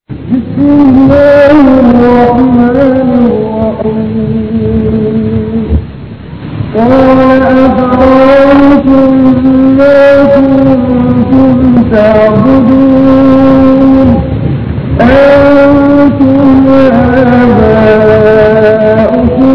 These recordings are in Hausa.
بسم الله الرحمن الرحيم قال أفرأيتم ما كنتم تعبدون أنتم وآباؤكم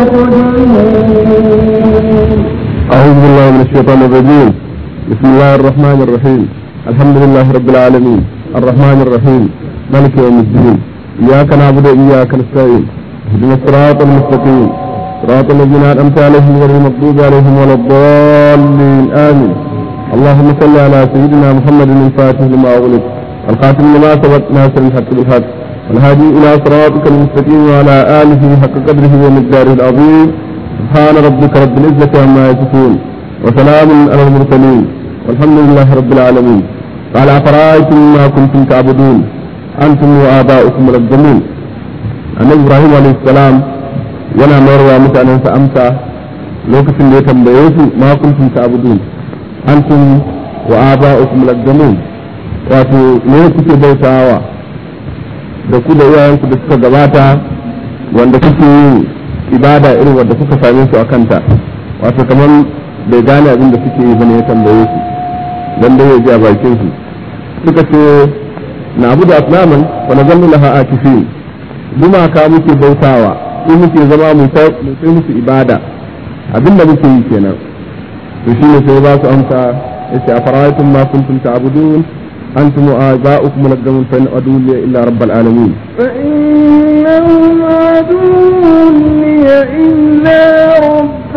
الأقدمون أعوذ بالله من الشيطان الرجيم بسم الله الرحمن الرحيم الحمد لله رب العالمين الرحمن الرحيم مالك يوم الدين إياك نعبد وإياك نستعين اهدنا الصراط المستقيم صراط الذين أنعمت عليهم غير المغضوب عليهم ولا الضالين آمين اللهم صل على سيدنا محمد الفاتح لما أغلق الخاتم لما سبق ناصر الحق بالحق والهادي إلى صراطك المستقيم وعلى آله حق قدره ومقداره العظيم سبحان ربك رب العزة عما يصفون وسلام على المرسلين والحمد لله رب العالمين قال أفرأيتم ما كنتم تعبدون أنتم وآباؤكم الأقدمون أن إبراهيم عليه السلام yana mayarwa mutanensa amsa lokacin da ya tambaye su ma kuntum ta'budun antum wa aba'ukum al-aqdamun wato me kuke bautawa da ku da iyayenku da suka gabata wanda kuke yin ibada irin wanda kuka same su a kanta wato kamar bai gane abin da suke yi bane ya tambaye su dan dai ya ji a bakin su suka ce na abu da asnaman wa na zallu laha akifin gumaka muke bautawa sai muke zama mu sai musu ibada abin da muke yi kenan to shi ne sai ba su amsa yace afara'aytum ma kuntum ta'budun antum wa aba'ukum al-aqdamun fa in adu illa rabbal alamin فإنهم عدو لي إلا رب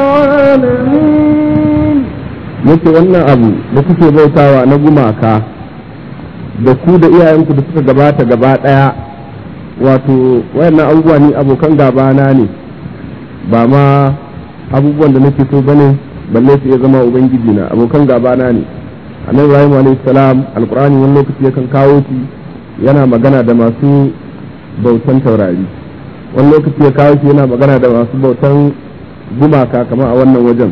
العالمين yace wannan abu da kuke bautawa na gumaka da ku da iyayenku da suka gabata gaba daya wato wayannan abubuwa ni abokan gabana ne ba ma abubuwan da nake so bane balle su iya zama ubangiji na abokan gabana ne annabi ibrahim alayhi salam alqur'ani wani lokaci yakan kawo shi yana magana da masu bautan taurari wani lokaci ya kawo shi yana magana da masu bautan gumaka kamar a wannan wajen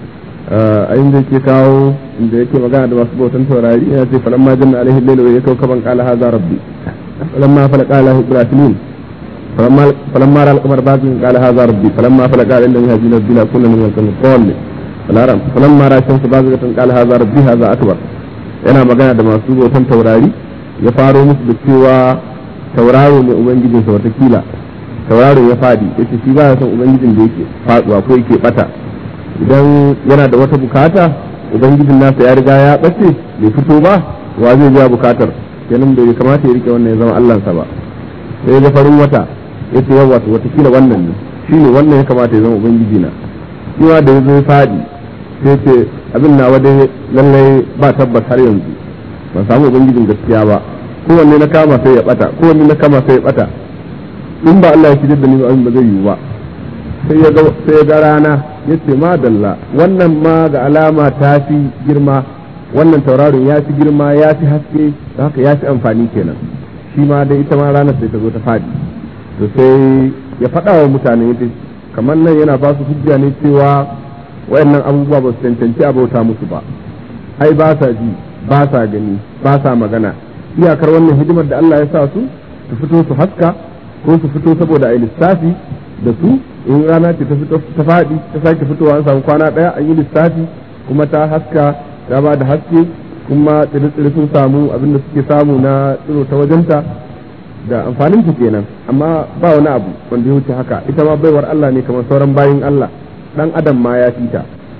a inda yake kawo inda yake magana da masu bautan taurari yana ce falamma janna alaihi lailu ya kawo kaban qala hadha rabbi falamma fala qala ibrahim falamma falamma ra al-qamar bazin qala hadha rabbi falamma fala qala inna hadhihi nabila kunna min al-qawmi falaram falamma ra shamsu bazigatan qala hadha rabbi hadha akbar yana magana da masu bautan taurari ya faro musu da cewa tauraro ne ubangijinsa watakila tauraro ya fadi yace shi ba ya son ubangijin da yake faduwa ko yake bata idan yana da wata bukata ubangijin nasa ya riga ya bace bai fito ba wa zai biya bukatar kenan bai kamata ya rike wannan ya zama allansa ba sai ga farin wata ya ce yawa to watakila wannan ne shine wannan ya kamata ya zama ubangiji na shi ma da ya zo ya fadi sai ce abin na dai lallai ba tabbas har yanzu ban samu ubangijin gaskiya ba kowanne na kama sai ya bata kowanne na kama sai ya bata in ba Allah ya shirya da ni ba ba zai yiwu ba sai ya ga sai ya ga rana yace madalla wannan ma ga alama ta fi girma wannan tauraron ya fi girma ya fi haske da haka ya fi amfani kenan shi ma dai ita ma ranar sai ta zo ta fadi to sai ya faɗa wa mutane yace kamar nan yana ba su hujja ne cewa wayannan abubuwa ba su cancanci a bauta musu ba ai ba sa ji ba sa gani ba sa magana iyakar wannan hidimar da Allah ya sa su su fito su haska ko su fito saboda a lissafi da su in rana ce ta fito ta faɗi ta sake fitowa an samu kwana ɗaya an yi lissafi kuma ta haska ta ba da haske kuma tsire-tsire sun samu abin da suke samu na tsiro ta wajenta da amfanin ta kenan amma ba wani abu wanda ya wuce haka ita ma baiwar Allah ne kamar sauran bayin Allah dan adam ma ya fita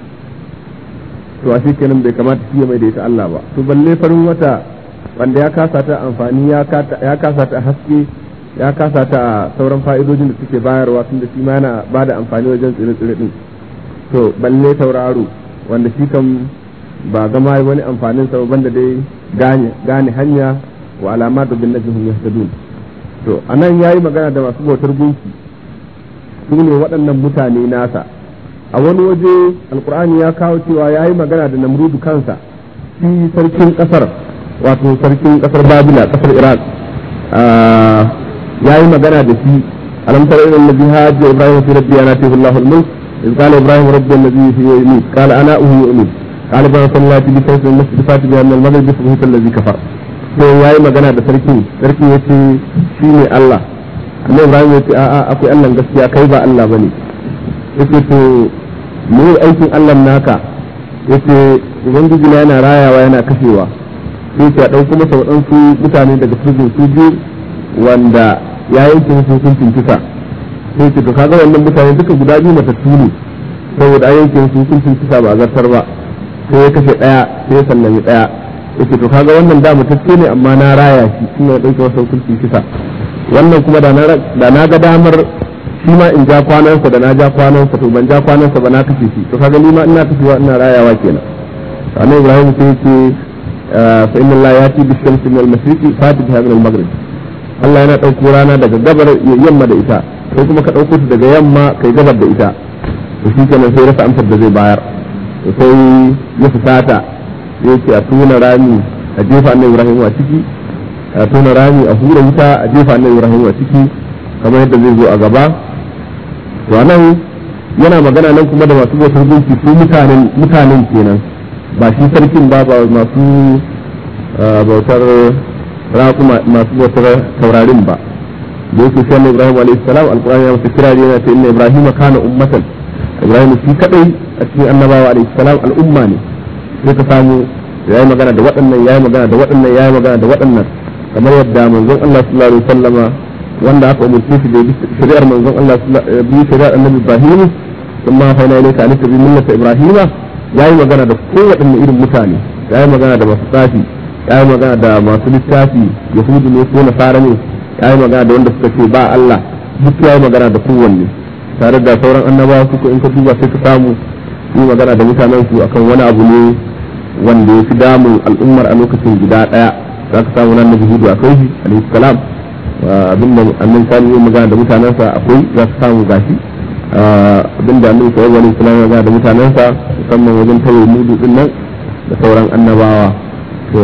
to a kenan bai kamata shi mai da ita Allah ba to balle farin wata wanda ya kasa ta amfani ya kasa ta haske ya kasa ta a sauran fa'idojin da suke bayarwa tun da shi ma yana ba da amfani wajen tsire-tsire din to balle tauraro wanda shi kan ba gama wani amfanin sa banda dai gane gane hanya wa alamatu bin najhum yahtadun to anan yayi magana da masu bautar gunki su ne waɗannan mutane nasa a wani waje alkur'ani ya kawo cewa yayi magana da namrudu kansa shi sarkin kasar wato sarkin kasar babila kasar iraq ya yi magana da shi alam tara ila allazi hajja ibrahim fi rabbi ana tihu allah al-mulk إذ قال إبراهيم ربي الذي يحيي ويميت قال أنا أحيي وأميت قال إبراهيم صلى الله عليه وسلم المسجد فاتي بأن المغرب فبهت الذي كفر sai ya yi magana da sarki sarki ya ce shi ne Allah annabi Ibrahim ya ce a'a akwai Allah gaskiya kai ba Allah bane yace to me aikin Allah naka yace ubangiji na yana rayawa yana kashewa sai ya dauko masa waɗansu mutane daga prison su biyu wanda ya yanke musu hukuncin kisa sai ce to kaga wannan mutane duka guda biyu matattu ne saboda an yanke musu hukuncin kisa ba a zartar ba sai ya kashe ɗaya sai ya sallami ɗaya yake to kaga wannan da mutacce ne amma na raya shi ina ya ɗauke masa hukuncin kisa wannan kuma da na ga damar shi ma in ja kwanansa da na ja kwanansa to ban ja kwanansa ba na kashe shi to kaga ni ma ina kashewa ina rayawa kenan annabi ibrahim sai yake fa inna allaha yati bi shamsi min al-mashriqi fati biha min al-maghrib Allah yana ɗauko rana daga gabar yamma da ita sai kuma ka ɗauko ta daga yamma kai gabar da ita to shi kenan sai rasa amsar da zai bayar sai ya fusata sai yake a tona rami a jefa annabi ibrahim a ciki a tona rami a hura wuta a jefa annabi ibrahim a ciki kamar yadda zai zo a gaba to nan yana magana nan kuma da masu bautar gunki su mutanen mutanen kenan ba shi sarkin ba ba masu bautar raƙuma masu bautar taurarin ba da yake shi annabi ibrahim alaihi salam alqur'ani ya masa kirari yana ta inna ibrahim kana ummatan ibrahim shi kadai a cikin annabawa alaihi salam al'umma ne sai ka samu ya yi magana da waɗannan ya yi magana da waɗannan ya yi magana da waɗannan kamar yadda manzon Allah sallallahu alaihi wasallama wanda aka umurce shi da shari'ar manzon Allah bi shari'ar annabi Ibrahim kuma fa ina ilayka alika bi millati Ibrahima yayi magana da kowaɗanne irin mutane yayi magana da masu tsafi yayi magana da masu littafi yahudu ne ko nasara ne yayi magana da wanda suka ce ba Allah duk yayi magana da kowanne tare da sauran annabawa suka in ka duba sai ka samu yi magana da mutanen su akan wani abu ne wanda ya fi damun al'ummar a lokacin guda daya za ka samu nan da hudu akwai shi alaihi salam abinda annan sani yi magana da mutanensa akwai za ka samu gashi abinda annan sa'ad wani salam ya magana da mutanensa musamman wajen tawaye mudu din nan da sauran annabawa to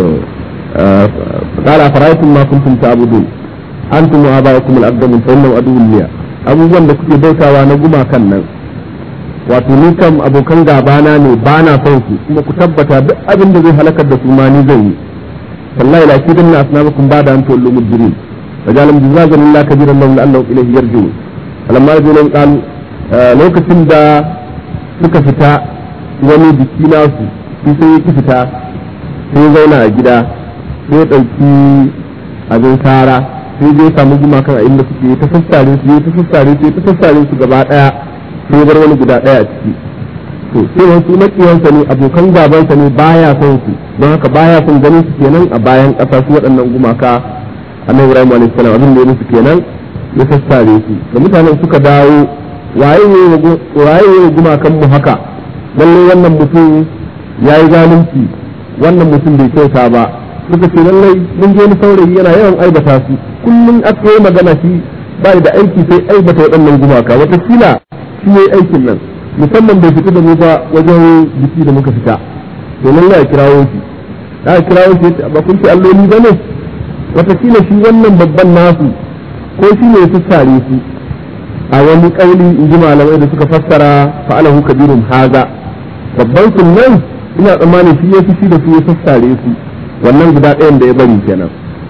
qala fara'aytum ma kuntum ta'budun antum wa aba'ukum al-aqdamun fa innahu aduwwun liya abubuwan da kuke bautawa na gumakan nan wato ni kam abokan gabana ne ba na son su kuma ku tabbata duk abin da zai halakar da su ma ni zan yi wallahi la kidan na asnabakum ba da an tawallu mudbirin wajalam jazazan lillahi kabiran lahum la'allahu ilayhi yarji'un alamma rajulun qalu lokacin da suka fita wani biki nasu shi sai ya fita sai zauna a gida sai ya ɗauki abin kara sai zai samu gumakan a inda suke ta sassare su ta sassare su ta sassare su gaba daya sai bar wani guda daya a ciki to sai wasu makiyansa ne abokan gabansa ne baya son su don haka baya son ganin su kenan a bayan kasa su waɗannan gumaka annabi Ibrahim alaihi salam abin da ya musu kenan ya sassare su da mutanen suka dawo waye ne waye ne gumakan mu haka lalle wannan mutum yayi zalunci wannan mutum bai kyauta ba suka ce lallai mun je ni saurayi yana yawan aibata su kullum aka yi magana shi ba da aiki sai aibata waɗannan gumaka watakila shi ne aikin nan musamman bai fita da mu ba wajen biki da muka fita to lallai a kirawo shi da kirawo shi ba kun ce alloli ba ne watakila shi wannan babban nasu ko shi ne su sare su a wani kauli in ji malamai da suka fassara fa'alahu kabirun haza babban sunan ina tsammanin shi ya fi shi da su ya sassare su wannan guda ɗayan da ya bari kenan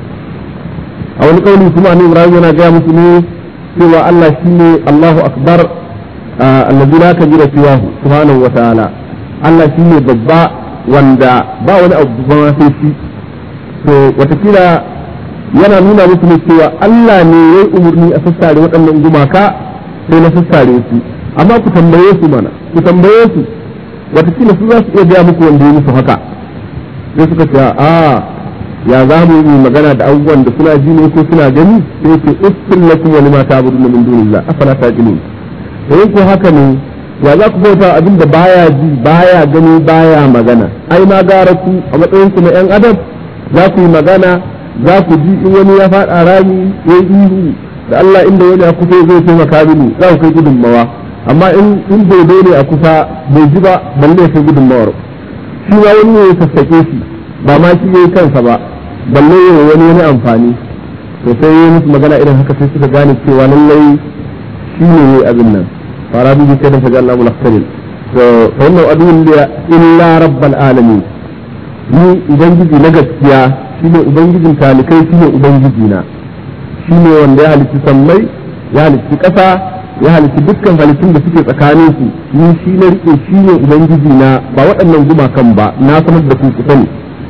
a wani kauli kuma ne Ibrahim yana gaya musu ne cewa Allah shine Allahu akbar allazi la kabira siwahu subhanahu wa ta'ala Allah shine babba wanda ba wani abu ba sai shi to watakila yana nuna musu ne cewa Allah ne yayi umurni a sassare waɗannan gumaka sai na sassare su amma ku tambaye su mana ku tambaye su watakila su za su iya gaya muku wanda ya musu haka sai suka ce a ya za mu yi magana da abubuwan da suna ji ne ko suna gani sai ce uffin lakum wa lima ta'buduna min dunillah afala taqilun sai ko haka ne ya za ku bauta abin da baya ji baya gani baya magana ai ma gara ku a matsayin ku na yan adam za ku yi magana za ku ji in wani ya faɗa rami ya yi ihu da Allah inda wani a kusa zai taimaka mini za ku kai gudunmawa amma in in dodo ne a kusa bai ji ba balle kai gudunmawar shi ma wani ne ya sassaƙe shi ba ma shi yayi kansa ba balle ya wani wani amfani to sai yi musu magana irin haka sai suka gane cewa lallai shi ne yayi abin nan fara bi kai da faga Allah mulakkalin to fa wannan adun da illa rabbal alamin ni ubangiji na gaskiya shine ubangijin talikai shine ubangiji na shine wanda ya halitta sammai ya halitta ƙasa ya halitta dukkan halittun da suke tsakanin su ni shi na rike shine ubangiji na ba waɗannan gumakan ba na sanar da ku ku sani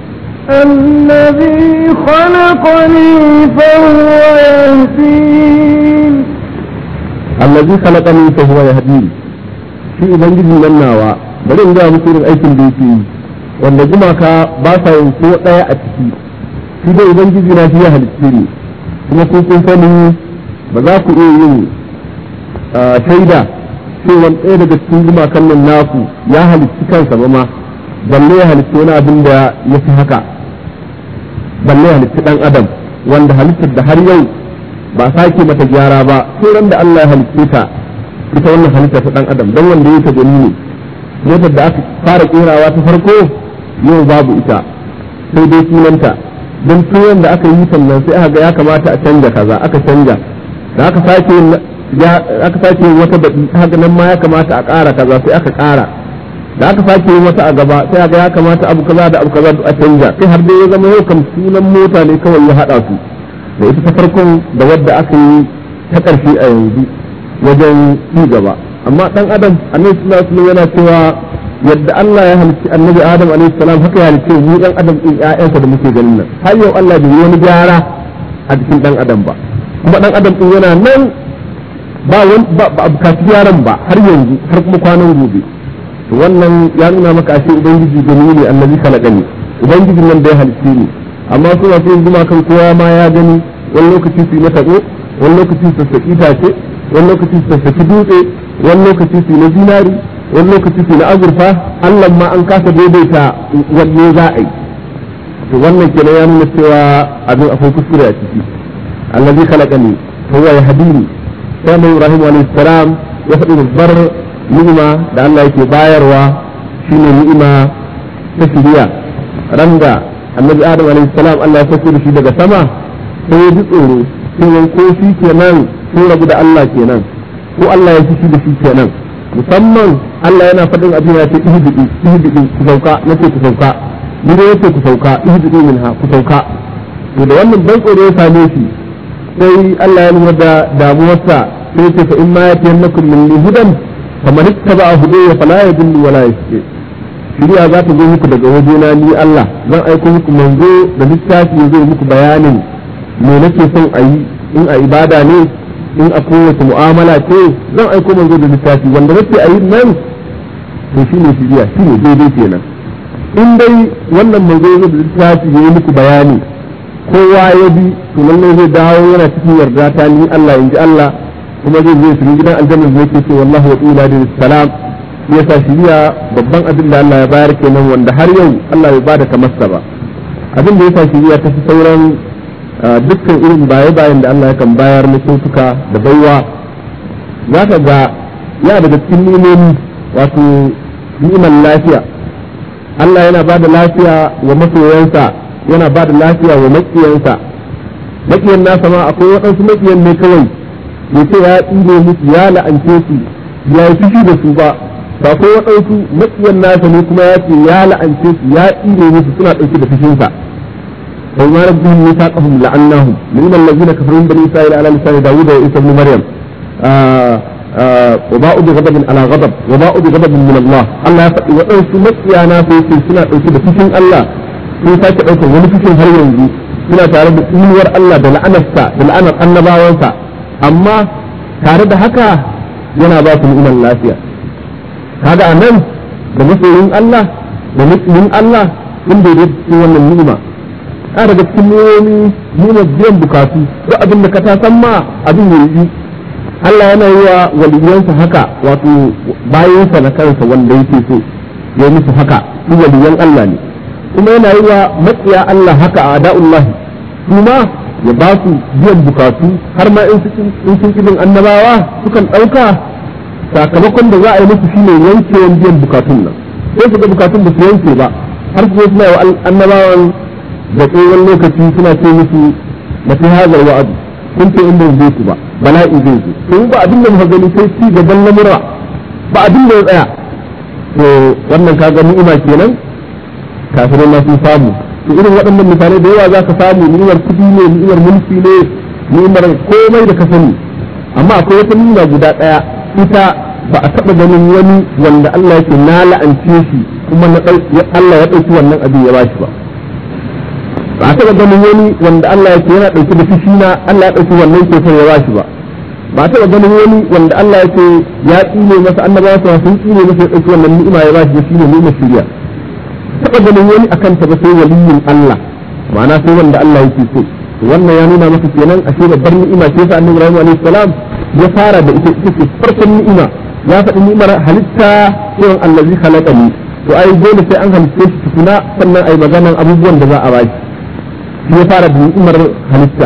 الذي خلقني فهو يهدين allazi khalaqani fa huwa yahdini shi ubangiji nan nawa bari in ga muku irin aikin da yake yi wanda gumaka ba sa yin ko daya a ciki shi dai ubangiji na shi ya halitte ni kuma ko kun sani ba za ku iya yin shaida cewa ɗaya daga cikin gumakan nan naku ya halitti kansa ba ma balle ya halitti wani abin da ya fi haka balle ya halitti ɗan adam wanda halittar da har yau ba sake mata gyara ba sai da Allah ya halitte ta ita wannan halitta ta dan adam don wanda yake gani ne motar da aka fara kerawa ta farko yau babu ita sai dai sunanta don tuyon da aka yi sannan sai aka ga ya kamata a canja kaza aka canja da aka sake aka sake wata baɗi haka nan ma ya kamata a ƙara kaza sai aka ƙara da aka sake yin wata a gaba sai aka ya kamata abu kaza da abu kaza a canja sai har dai ya zama yau kam sunan mota ne kawai ya haɗa su da ita ta farkon da wadda aka yi ta ƙarshe a yanzu wajen ci gaba amma ɗan adam annabi sallallahu alaihi yana cewa yadda Allah ya halicci annabi Adam alaihi salam haka ya halicci mu ɗan adam ɗin ƴaƴansa da muke ganin nan har yau Allah bai yi wani gyara a cikin ɗan adam ba kuma ɗan adam ɗin yana nan ba wani ba a bukaci gyaran ba har yanzu har kuma kwanan gobe to wannan ya nuna maka ashe ubangiji gani ne annabi kalakani ubangijin nan da ya halicce ni amma su masu yin gumakan kowa ma ya gani wani lokaci su yi na taɓo wani lokaci su sassaƙi tace wani lokaci su sassaƙi dutse wani lokaci su yi na zinari wani lokaci su yi na azurfa allah ma an kasa daidaita wanne za a yi to wannan kenan ya nuna cewa abin akwai kuskure a ciki allazi khalaqani huwa yahdini sai mai ibrahim alayhi salam ya faɗi babbar ni'ima da Allah yake bayarwa shine ni'ima ta shiriya randa annabi adam alayhi salam Allah ya sauko da shi daga sama sai ya ji tsoro sai ko shi kenan sun rabu da Allah kenan ko Allah ya fi shi da shi kenan musamman Allah yana faɗin abin ya ce ihbidi ihbidi ku sauka nace ku sauka ni dai yace ku sauka ihbidi minha ku sauka to da wannan ban tsoro ya same shi sai Allah ya lura da damuwarsa sai ce fa in ma yatiyannakum min hudan faman ittaba hudaya fala yadullu wala yashqi shiriya za ta zo muku daga wajena ni Allah zan aiko muku manzo da littafi ya zo muku bayanin me nake son a yi in a ibada ne in a kowace mu'amala ce zan aiko manzo da littafi wanda nake a yi nan to shine shiriya shine daidai kenan in dai wannan manzo ya zo da littafi ya yi muku bayani kowa ya bi to lallai zai dawo yana cikin yarda ta ni Allah in ji Allah kuma zai zo shirin gidan aljanna zai ce ce wallahi wa ila da salam ya sa shiriya babban abin da Allah ya bayar kenan wanda har yau Allah bai bada kamarsa ba abin da ya sa shiriya ta fi sauran dukkan irin baye-bayen da Allah yakan bayar na kyautuka da baiwa za ka ga ya daga cikin ni'imomi wato ni'imar lafiya Allah yana ba da lafiya wa masoyansa yana ba da lafiya wa maƙiyansa maƙiyan nasa ma akwai waɗansu maƙiyan ne kawai ya ce ya tsine musu ya la'ance su ya yi fushi da su ba ba akwai waɗansu maƙiyan nasa ne kuma ya ce ya la'ance su ya tsine musu suna ɗauke da fushinsa wa ma rabbihim mithaqahum la'annahum min allazina kafaru min bani isra'ila ala lisani dawud wa isa ibn maryam وباءوا بغضب على غضب وباءوا بغضب من الله الله يفعل وأنسوا مكيانا في سنة أوكي بفشن الله sun sake ɗaukar wani cikin har yanzu suna tare da tsinuwar Allah da la'anarsa da la'anar annabawansa amma tare da haka yana ba su ni'imar lafiya kaga a nan da masoyin Allah da masoyin Allah sun daidai cikin wannan ni'ima a daga cikin ni'imomi ni'imar biyan bukatu duk abin da ka ta san ma abin ya yi Allah yana yi wa waliyansa haka wato bayansa na kansa wanda yake so ya musu haka su waliyan Allah ne kuma yana yi wa matsiya Allah haka a da'ullah kuma ya ba su biyan bukatu har ma in sun kibin annabawa sukan ɗauka sakamakon da za a yi musu shine yankewan biyan bukatun nan sai su ga bukatun ba su yanke ba har su suna wa annabawan da tsohon lokaci suna ce musu mafi hazar wa'adu kun ce in bai su ba bala'i zai zo to ba abin da muka gani sai ci gaban lamura ba abin da ya tsaya to wannan kaga ni'ima kenan kafirai ma sun samu to irin waɗannan misalai da yawa za ka samu ni'imar kuɗi ne ni'imar mulki ne ni'imar komai da ka sani amma akwai wata ni'ima guda ɗaya ita ba a taɓa ganin wani wanda Allah yake na la'ance shi kuma na Allah ya ɗauki wannan abin ya bashi ba ba a taɓa ganin wani wanda Allah yake yana ɗauki da fushi na Allah ya ɗauki wannan kyautar ya bashi ba ba a taɓa ganin wani wanda Allah yake ya tsine masa annabawa sa sun tsine masa ya ɗauki wannan ni'ima ya bashi ba shine ni'imar shiriya taɓa ganin wani akan ta ba sai waliyin Allah ma'ana sai wanda Allah yake so wannan ya nuna maka kenan ashe babbar ni'ima ce sa annabi Ibrahim alaihi salam ya fara da ita ita ce farkon ni'ima ya faɗi ni'imar halitta irin allazi khalaqani to ai dole sai an halitta shi tukuna sannan ai maganan abubuwan da za a baki shi ya fara da ni'imar halitta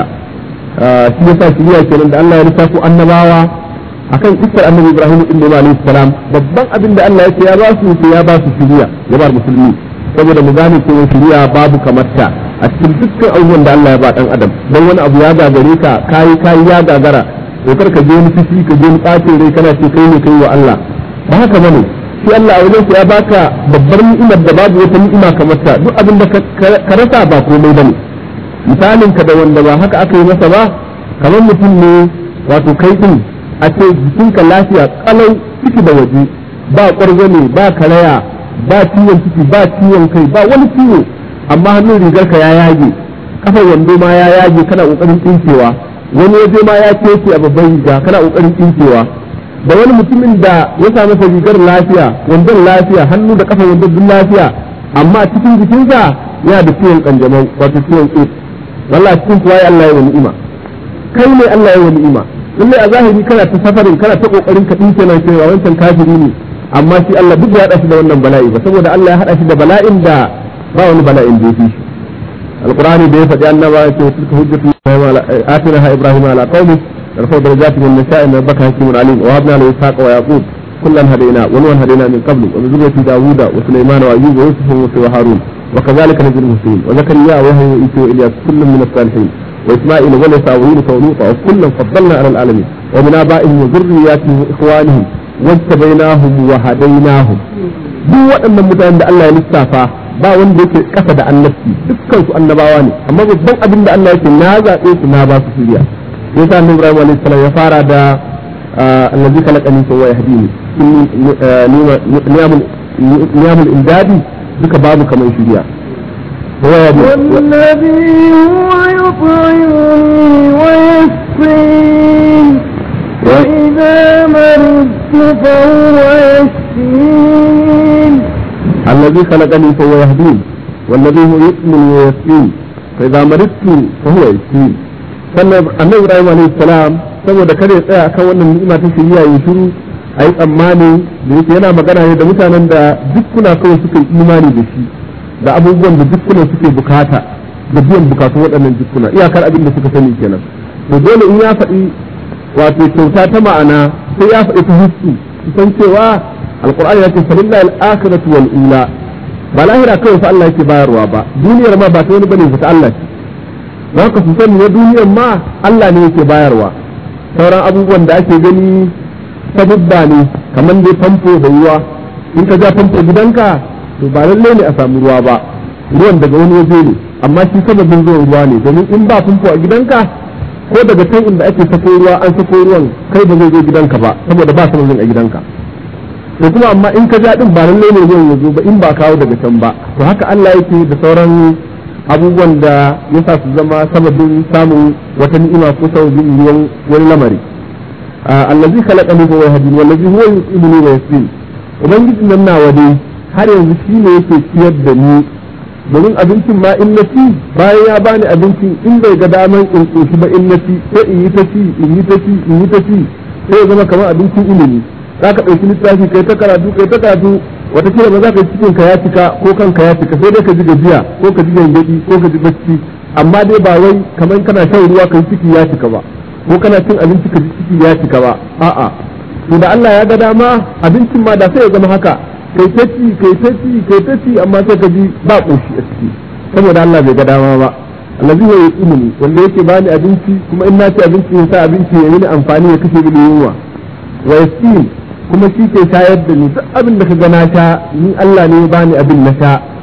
shi ya sa shiriya kenan da Allah ya lissafo annabawa akan iskar annabi Ibrahim din da alaihi salam babban abin da Allah ya ce ya ba su sai ya ba su shiriya ya ba musulmi saboda mu gane cewa shiriya babu kamar ta a cikin dukkan abubuwan da Allah ya ba dan adam dan wani abu ya gagare ka kai kai ya gagara to kar ka je ni fishi ka je ni ɓacin rai kana ce kai ne kai wa Allah ba haka bane shi Allah a wajen ya baka babbar ni'imar da babu wata ni'ima kamar ta duk abin da ka rasa ba komai bane misalin ka da wanda ba haka aka yi masa ba kamar mutum ne wato kai din a ce jikinka lafiya kalau ciki da waje ba ƙwargwane ba karaya ba ciwon ciki ba ciwon kai ba wani ciwo amma hannun rigarka ya yage kafar wando ma ya yage kana kokarin tsinkewa wani waje ma ya kece a babban riga kana kokarin tsinkewa da wani mutumin da ya sa masa rigar lafiya wandon lafiya hannu da kafar wandon duk lafiya amma cikin jikinsa yana da ciwon kanjamau wato ciwon AIDS wallahi cikin kuwa ya Allah ya wani ni'ima kai ne Allah ya wani ni'ima lallai a zahiri kana ta safarin kana ta kokarin ka dinke nan cewa wancan kafiri ne amma shi Allah duk ya hada shi da wannan bala'i ba saboda Allah ya hada shi da bala'in da ba wani bala'in da ya fi shi alqur'ani da ya faɗi annaba ya ce tilka hujjatu atinaha ibrahim ala qaumi narfa darajatin min nasha'in rabbaka hakimun alim wa habna lahu ishaqa wa yaqub kullan hadaina wa nuhan hadaina min qablu wa min zurriyyati dawuda wa sulaiman wa ayyuba wa yusuf wa harun وكذلك نجد المسلمين وزكريا وهو وإيتي وإلياس كل من الصالحين وإسماعيل واليسع ويونس ولوطا وكلا فضلنا على العالمين ومن آبائهم وذرياتهم وإخوانهم واجتبيناهم وهديناهم duk waɗannan mutanen da Allah ya lissafa ba wanda yake ƙasa da annabci dukkan su annabawa ne amma babban abin da Allah yake na zaɓe su na ba su shirya yasa annabi Ibrahim alaihi salam ya fara da allazi khalaqani fa huwa yahdini niyamul niyamul imdadi duka babu kamar shirya والذي هو يطعمني ويسقين وإذا مرضت فهو يشفين الذي خلقني فهو يهدين والذي هو يؤمن ويسقين فإذا مرضت فهو يشفين sannan annabi Ibrahim alayhi salam saboda kada ya tsaya akan wannan ni'ima ta shiriya ya shiru a yi tsammani da yake yana magana ne da mutanen da dukkuna kawai suka yi imani da shi da abubuwan da dukkuna suke bukata da biyan bukatun waɗannan dukkuna iyakar abin da suka sani kenan to dole in ya faɗi wato kyauta ta ma'ana sai ya faɗi ta hissu san cewa alqur'ani ya ce falillahi al-akhiratu wal ula ba lahira kawai fa Allah yake bayarwa ba duniyar ma ba ta wani bane ta Allah ce don haka su sani na duniyar ma Allah ne yake bayarwa sauran abubuwan da ake gani sabubba ne kamar dai famfo da ruwa in ka ja famfo gidanka to ba lallai ne a samu ruwa ba ruwan daga wani waje ne amma shi sababin zuwan ruwa ne domin in ba famfo a gidanka ko daga can inda ake sako ruwa an sako ruwan kai ba zai zo gidanka ba saboda ba sababin a gidanka to kuma amma in ka ja din ba lallai ne ruwan ya zo ba in ba kawo daga can ba to haka Allah yake da sauran abubuwan da ya sa su zama sababin samun wata ni'ima ko sababin ruwan wani lamari allazi khalaqani fa yahdini wallazi huwa yu'minu wa yasqin ubangiji nan nawa dai har yanzu shine yake ciyar da ni domin abincin ma in na ci bayan ya bani abincin in bai ga daman in koshi ba in na ci sai in yi ta ci in yi ta ci in yi ta ci sai ya zama kamar abincin ilimi za ka ɗauki littafi kai ta karatu kai ta karatu watakila ba za ka yi cikin ka ya cika ko kanka ya cika sai dai ka ji gajiya ko ka ji gangaɗi ko ka ji bacci amma dai ba wai kamar kana shan ruwa kai ciki ya cika ba ko kana cin abinci ka ji ciki ya cika ba a'a to da Allah ya ga dama abincin ma da sai ya zama haka kai ta ci kai ta ci kai ta ci amma sai ka ji ba koshi a ciki saboda Allah bai ga dama ba allazi ya yi ilimi wanda yake bani abinci kuma in na ci abinci ya sa abinci ya yi ni amfani ya kashe mini yunwa wa yasin kuma shi ke shayar da ni duk abin da ka ga na sha ni Allah ne ya bani abin na sha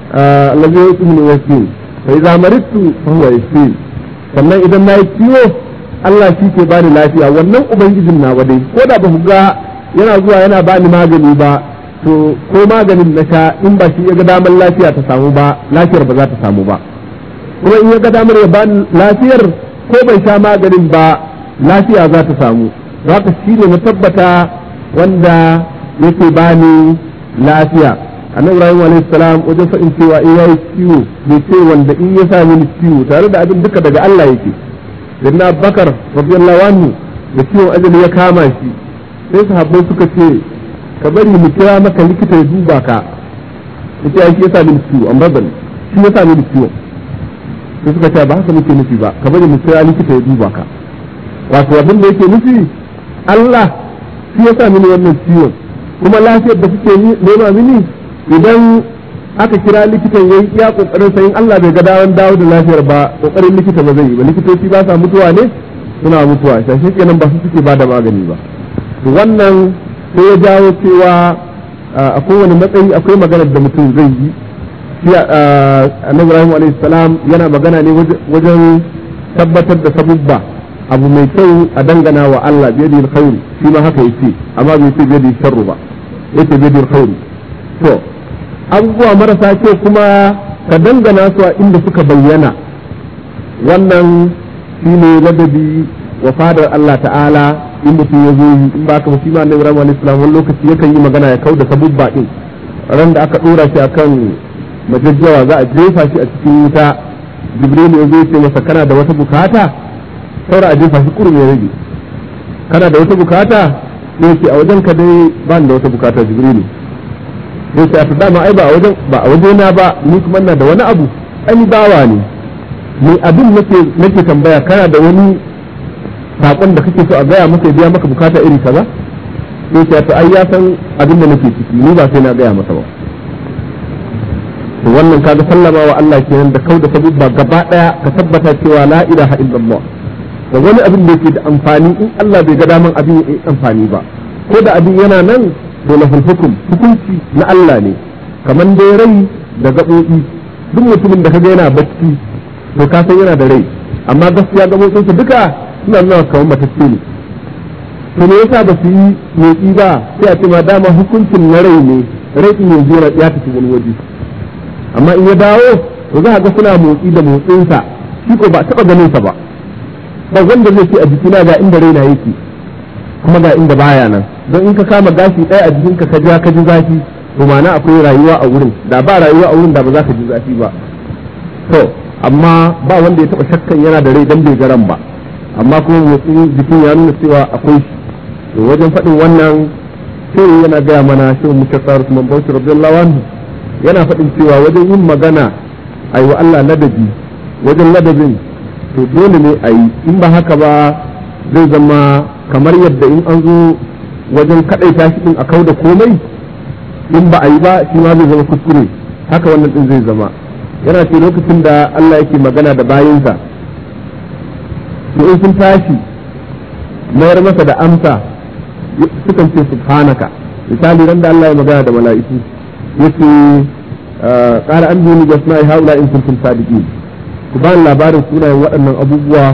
allazi yusmini wa yasmin fa idza maridtu fa huwa yasmin sannan idan nayi ciwo Allah shi ke bani lafiya wannan ubangijin na dai ko da ba ku ga yana zuwa yana bani magani ba to ko maganin na sha in ba shi ya ga damar lafiya ta samu ba lafiyar ba za ta samu ba kuma in ya ga damar ya bani lafiyar ko bai sha maganin ba lafiya za ta samu haka shi ne na tabbata wanda yake bani lafiya annabi ibrahim alayhi salam wajen faɗin cewa in yayi ciwo bai ce wanda in ya sa mini ciwo tare da abin duka daga Allah yake sayyidina bakar radiyallahu anhu da ciwon ajali ya kama shi sai sahabbai suka ce ka bari mu kira maka likita ya duba ka yace ai shi ya sa mini ciwo amma ban shi ya sa mini ciwo sai suka ce ba haka muke nufi ba ka bari mu kira likita ya duba ka wato abin da yake nufi Allah shi ya sa mini wannan ciwon kuma lafiyar da kuke nema mini idan aka kira likitan yayi iya kokarin sayin Allah bai ga dawon dawo da lafiyar ba kokarin likita ba zai yi ba likitoci ba sa mutuwa ne suna mutuwa shi kenan ba su suke ba da magani ba to wannan sai ya jawo cewa a kowane matsayi akwai maganar da mutum zai yi shi annabi Ibrahim alayhi salam yana magana ne wajen tabbatar da sabubba abu mai kyau a dangana wa Allah biyadi alkhairi shi ma haka yace amma bai ce biyadi sharru ba yace biyadi alkhairi to abubuwa marasa kyau kuma ka dangana su a inda suka bayyana wannan shine ladabi wa fadar Allah ta'ala in mutum ya zo yi in ba ka shi ma annabi Ibrahim alayhi salam wani lokaci yakan yi magana ya kauda sabubba din ran da aka dora shi akan majajjawa za a jefa shi a cikin wuta jibril ya zo ce masa kana da wata bukata saura a jefa shi kurum ya rage kana da wata bukata sai ce a wajen ka dai ba da wata bukata jibrilu sai ce a dama ai ba a wajen ba a wajena ba ni kuma ina da wani abu ai bawa ne ni abin nake nake tambaya kana da wani sakon da kake so a gaya maka biya maka bukata iri kaza sai ce to ai ya san abin da nake ciki ni ba sai na gaya masa ba to wannan kaga sallama wa Allah kenan da kauda sabubba gaba daya ka tabbata cewa la ilaha illallah da wani abin da yake da amfani in Allah bai ga daman abin ya amfani ba ko da abin yana nan to lahul hukum hukunci na Allah ne kamar dai rai da gaɓoɓi duk mutumin da kaga yana bacci to ka san yana da rai amma gaskiya gaɓoɓinsa duka suna nuna kamar matacce ne to me yasa ba su yi motsi ba sai a ce ma dama hukuncin na rai ne rai in yanzu ya tafi wani waje amma in ya dawo to za a ga suna motsi da motsinsa shi ko ba taɓa ganin sa ba ba wanda zai ce a jikina ga inda raina yake kuma ga inda baya nan don in ka kama gashi ɗaya a jikinka ka ja ka ji zafi to ma'ana akwai rayuwa a wurin da ba rayuwa a wurin da ba za ka ji zafi ba to amma ba wanda ya taɓa shakkan yana da rai dan bai garan ba amma kuma motsin jikin ya nuna cewa akwai shi to wajen faɗin wannan sai yana gaya mana shi muka tsara su man bauchi radiyallahu anhu yana faɗin cewa wajen yin magana a yi wa Allah ladabi wajen ladabin to dole ne a yi in ba haka ba zai zama kamar yadda in an zo wajen kaɗaita shi ɗin a kau da komai in ba a yi ba shi ma zai zama kuskure haka wannan ɗin zai zama yana ce lokacin da Allah yake magana da bayinsa to in sun tashi mayar masa da amsa sukan ce subhanaka misali ran da Allah ya magana da mala'iku yace qala anbuni bi asma'i haula in kuntum sadiqin ku ba labarin sunayen waɗannan abubuwa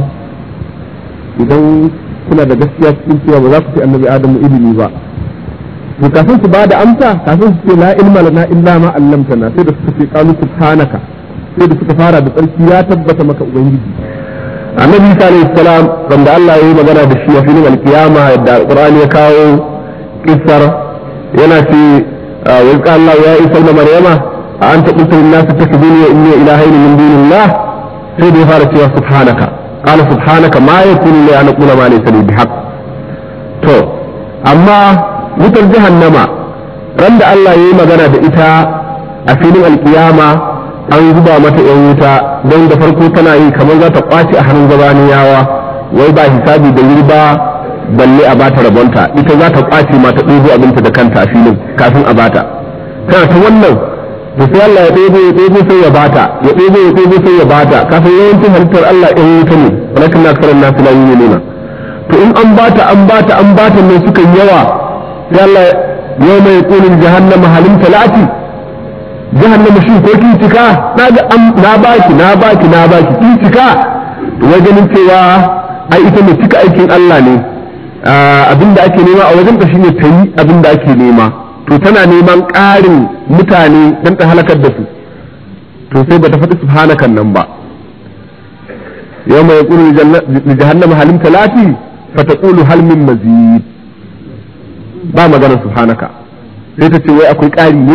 idan kuna da gaskiya cikin cewa ba za ku ce annabi adamu ilimi ba to kafin su ba da amsa kafin su ce la ilma lana illa ma allamtana sai da suka ce qalu subhanaka sai da suka fara da tsarki ya tabbata maka ubangiji annabi isa alayhi salam wanda Allah ya yi magana da shi a filin alkiyama yadda alqur'ani ya kawo kissar yana ce wa qala Allah ya isa ibn maryama a anta qultu lin nas takbuni wa inni ilahayn min dunillah sai da ya fara cewa subhanaka qala subhanaka ma yakunu li an aqula ma laysa li bihaq to amma wutar jahannama ran da Allah ya yi magana da ita a filin alkiyama an zuba mata yan wuta don da farko tana yi kamar za ta kwace a hannun gabaniyawa wai ba hisabi da wuri ba balle a bata rabonta ita za ta kwace ma ta ɗebo abinta da kanta a filin kafin a bata tana ta wannan da sai Allah ya ɗebo ya ɗebo sai ya bata ya ɗebo ya ɗebo sai ya bata kafin yawancin halittar Allah ɗan wuta ne walakin na karan nasu la yi nuna to in an bata an bata an bata ne suka yawa sai Allah yau mai ƙunin jahannama halin talati jahannama shi ko kin cika na ga na baki na baki na baki kin cika to wai ganin cewa ai ita mai cika aikin Allah ne abinda ake nema a wajen ta shine ta yi abinda ake nema to tana neman ƙarin mutane don ta halakar da su to sai bata faɗi subhanakan nan ba yau mai ƙuru da jahannama halim talati fata ƙulu halmin mazid ba maganar subhanaka sai ta ce wai akwai ƙari ne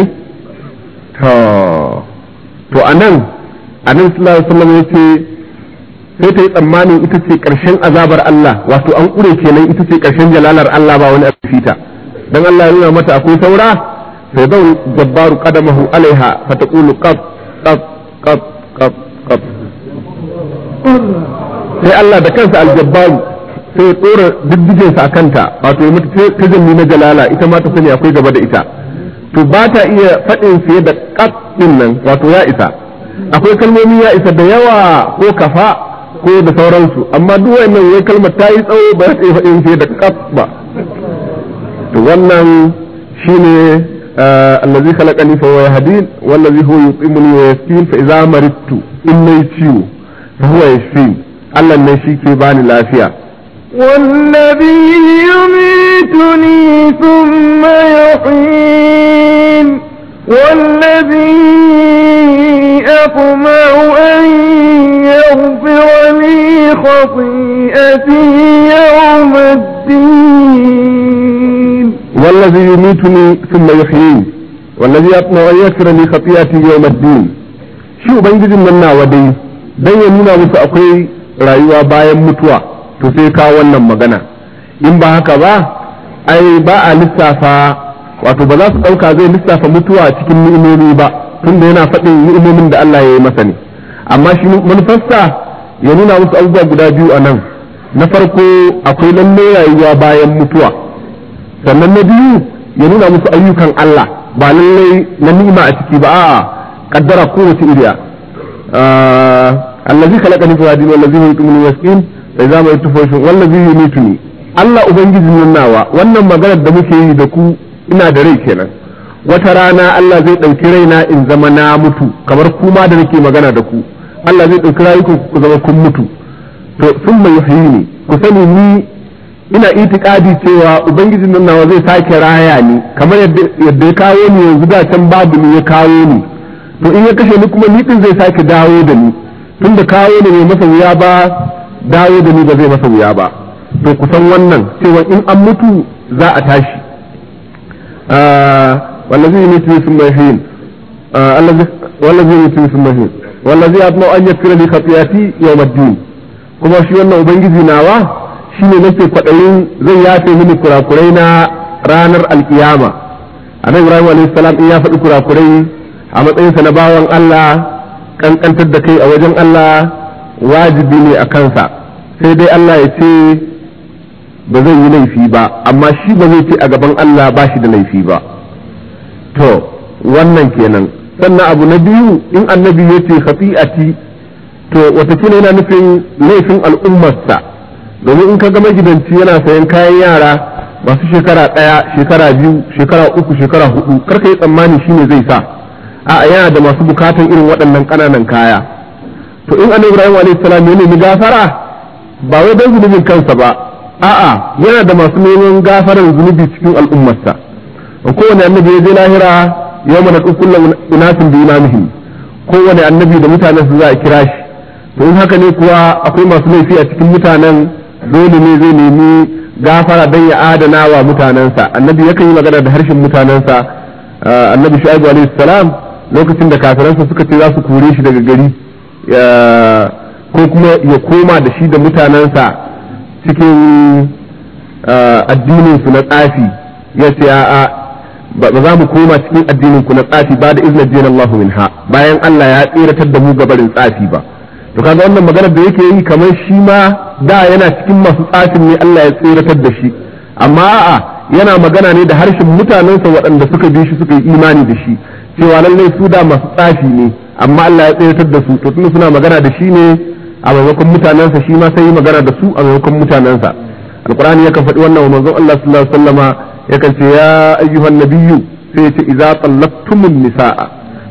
to a nan a nan sallallahu alaihi wasallam ya ce sai ta yi tsammanin ita ce ƙarshen azabar Allah wato an ƙure kenan ita ce ƙarshen jalalar Allah ba wani abu fita dan Allah ya nuna mata akwai saura sai zan jabbaru qadamahu alaiha fa taqulu qab qab qab qab qab sai Allah da kansa aljabbaru sai ya tsora diddigen sa kanta wato ya mata tajalli na jalala ita ma ta sani akwai gaba da ita to ba ta iya faɗin fiye da qab din nan wato ya isa akwai kalmomi ya isa da yawa ko kafa ko da sauransu amma duk wannan wai kalmar ta yi tsawo ba ta iya faɗin fiye da qab ba to wannan shine allazi khalaqani fa huwa yahdin wallazi huwa yutimuni wa yaskin fa idza maridtu in nayi ciwo fa huwa yashfin Allah ne shi ke bani lafiya والذي يميتني ثم يحيين والذي أطمع أن يغفر لي خطيئتي يوم الدين والذي يميتني ثم يحيين والذي أطمع أن يغفر لي خطيئتي يوم الدين shi ubangijin nan nawa dai dan ya nuna musu akwai rayuwa bayan mutuwa to sai kawo wannan magana in ba haka ba ai ba a lissafa wato ba za su ɗauka zai lissafa mutuwa cikin ni'imomi ba tunda yana faɗin ni'imomin da Allah ya yi masa ne amma shi manufarsa ya nuna musu abubuwa guda biyu a nan na farko akwai lalle rayuwa bayan mutuwa sannan na biyu ya nuna musu ayyukan Allah ba lallai na ni'ima a ciki ba a'a kaddara kowace iriya allazi khalaqani fa hadin wallazi yutimuni yaskin fa idza ma yutufashin wallazi yumituni Allah ubangiji nan nawa wannan maganar da muke yi da ku ina da rai kenan wata rana Allah zai ɗauki raina in zama na mutu kamar kuma da nake magana da ku Allah zai ɗauki rayukan ku zama kun mutu to sun mai yuhyini ku sani ni ina itikadi cewa ubangijin nan nawa zai sake raya ni kamar yadda ya kawo ni yanzu da can babu ni ya kawo ni to in ya kashe ni kuma ni din zai sake dawo da ni tunda kawo ni bai masa wuya ba dawo da ni ba zai masa wuya ba to kusan wannan cewa in an mutu za a tashi wallazi yumitu thumma yuhyin wallazi yumitu thumma yuhyin wallazi atma an yakfira li khati'ati yawm ad-din kuma shi wannan ubangiji nawa shine nake kwadayin zai yafe mini kurakurai na ranar alkiyama annabi ibrahim alayhi salam in ya faɗi kurakurai a matsayinsa na bawan Allah kankantar da kai a wajen Allah wajibi ne a kansa sai dai Allah ya ce ba zai yi laifi ba amma shi ba zai ce a gaban Allah ba shi da laifi ba to wannan kenan sannan abu na biyu in annabi ya ce khati'ati to watakila yana nufin laifin al'ummarsa domin in ka ga magidanci yana sayan kayan yara masu shekara ɗaya shekara biyu shekara uku shekara hudu karka yi tsammani shine zai sa a yana da masu bukatan irin waɗannan ƙananan kaya to in annabi ibrahim alayhi salam ya nemi gafara ba wai don zunubin kansa ba a'a yana da masu neman gafarar zunubi cikin al'ummarsa kowane annabi ya je lahira yau mana kullum inasin da imamihim kowane annabi da mutanen su za a kira shi to in haka ne kuwa akwai masu laifi a cikin mutanen dole ne zai nemi gafara don ya adana wa mutanensa annabi yakan yi magana da harshen mutanensa annabi shu'aibu alaihi salam lokacin da kafiransa suka ce za su kore shi daga gari ko kuma ya koma da shi da mutanensa cikin addinin su na tsafi ya ce a'a ba za mu koma cikin addinin ku na tsafi ba da izinin jin Allah minha bayan Allah ya tseratar da mu gabarin tsafi ba to kaga wannan maganar da yake yi kamar shi ma da yana cikin masu tsafin ne Allah ya tseratar da shi amma a'a yana magana ne da harshen mutanensa waɗanda suka bi shi suka yi imani da shi cewa lallai su da masu tsafi ne amma Allah ya tseratar da su to tunda suna magana da shi ne a maimakon mutanensa shi ma sai yi magana da su a maimakon mutanensa alqur'ani yakan faɗi wannan wa manzon Allah sallallahu alaihi wasallama yakan ce ya ayyuhan nabiyyu sai ya ce idza tallaqtumun nisaa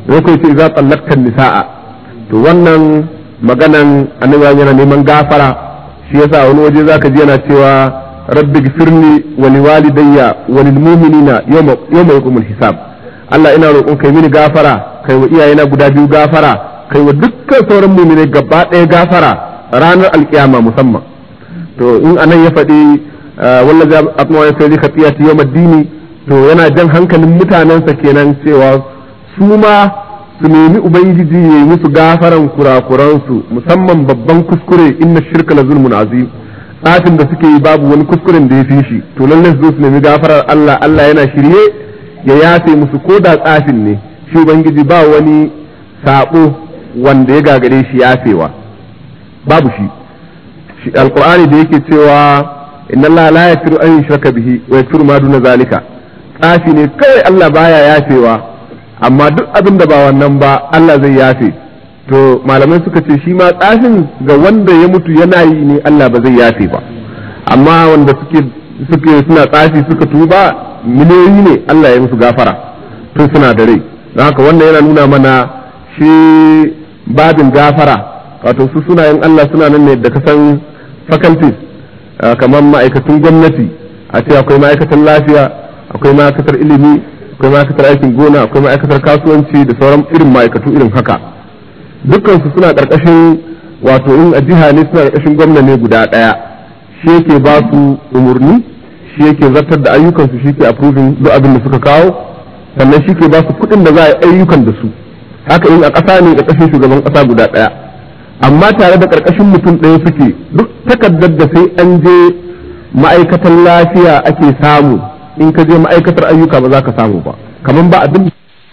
ko kai ce za tsallaktan nisa'a to wannan maganan annabi yana neman gafara shi yasa wani waje zaka ji yana cewa rabbi gfirli wa liwalidayya wa lil mu'minina yawma yawma yaqumul hisab Allah ina roƙon kai mini gafara kai wa iyayena guda biyu gafara kai wa dukkan sauran mu'minai gaba ɗaya gafara ranar alkiyama musamman to in anan ya faɗi wallazi atma ya sai khatiyati yawm ad-dini to yana jan hankalin mutanensa kenan cewa su ma su nemi ubangiji ya yi musu gafaran kurakuransu musamman babban kuskure inna shirka la zulmun azim tsafin da suke yi babu wani kuskuren da ya fi shi to lallai su zo su nemi gafarar Allah Allah yana shirye ya yafe musu ko da tsafin ne shi ubangiji ba wani sabo wanda ya gagare shi yafewa babu shi shi alqur'ani da yake cewa inna Allah la yaghfiru an yushraka bihi wa yaghfiru ma duna zalika tsafi ne kawai Allah baya yafewa amma duk abin da ba wannan ba Allah zai yafe to malamai suka ce shi ma tsafin ga wanda ya mutu yana yi ne Allah ba zai yafe ba amma wanda suke suke suna tsafi suka tuba miliyoyi ne Allah ya musu gafara tun suna da rai don haka wannan yana nuna mana shi babin gafara wato su sunayen Allah suna nan ne da kasan faculties kamar ma'aikatun gwamnati a ce akwai ma'aikatan lafiya akwai ma'aikatar ilimi akwai ma'aikatar aikin gona akwai ma'aikatar kasuwanci da sauran irin ma'aikatu irin haka dukkansu suna ƙarƙashin wato in a jiha ne suna ƙarƙashin gwamna ne guda ɗaya shi yake ba su umarni shi yake zartar da ayyukansu shi ke approving duk abin da suka kawo sannan shi ke ba su kuɗin da za a yi ayyukan da su haka in a ƙasa ne ƙarƙashin shugaban ƙasa guda ɗaya amma tare da ƙarƙashin mutum ɗaya suke duk takardar da sai an je ma'aikatan lafiya ake samu in ka je ma'aikatar ayyuka ba za ka samu ba kamar ba abin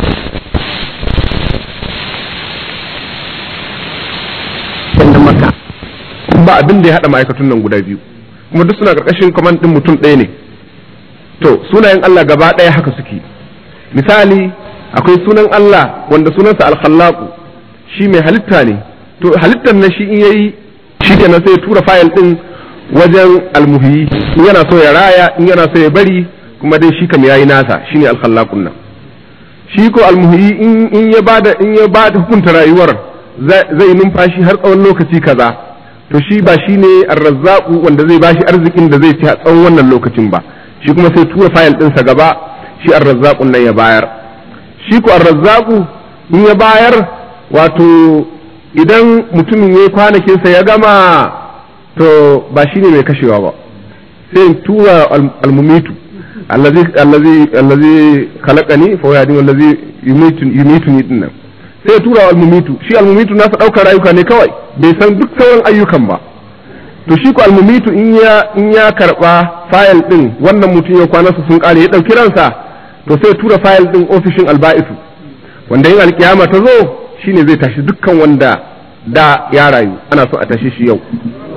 da maka ba abin da ya haɗa ma'aikatun nan guda biyu kuma duk suna ƙarƙashin kwaman ɗin mutum ɗaya ne to sunayen Allah gaba ɗaya haka suke misali akwai sunan Allah wanda sunansa alkhallaku shi mai halitta ne to halittar na shi in yayi shi kenan sai ya tura fayil ɗin wajen almuhiyi in yana so ya raya in yana so ya bari kuma dai shi kam yayi nasa shine alkhallaqun nan shi ko almuhyi in ya bada in ya bada hukunta rayuwar zai numfashi har tsawon lokaci kaza to shi ba shine arrazzaqu wanda zai bashi arzikin da zai ci a tsawon wannan lokacin ba shi kuma sai tura fayil ɗinsa gaba shi arrazzaqun nan ya bayar shi ko arrazzaqu in ya bayar wato idan mutumin ya kwanakinsa ya gama to ba shine mai kashewa ba sai tura almumitu allazi allazi allazi khalaqani fa yadi wallazi yumituni yumituni dinnan sai tura almumitu shi almumitu nasa daukar rayuka ne kawai bai san duk sauran ayyukan ba to shi ko almumitu in ya in ya karba file din wannan mutum ya kwana su sun kare ya dauki ransa to sai tura file din ofishin alba'isu wanda yin alkiyama ta zo shine zai tashi dukkan wanda da ya rayu ana so a tashi shi yau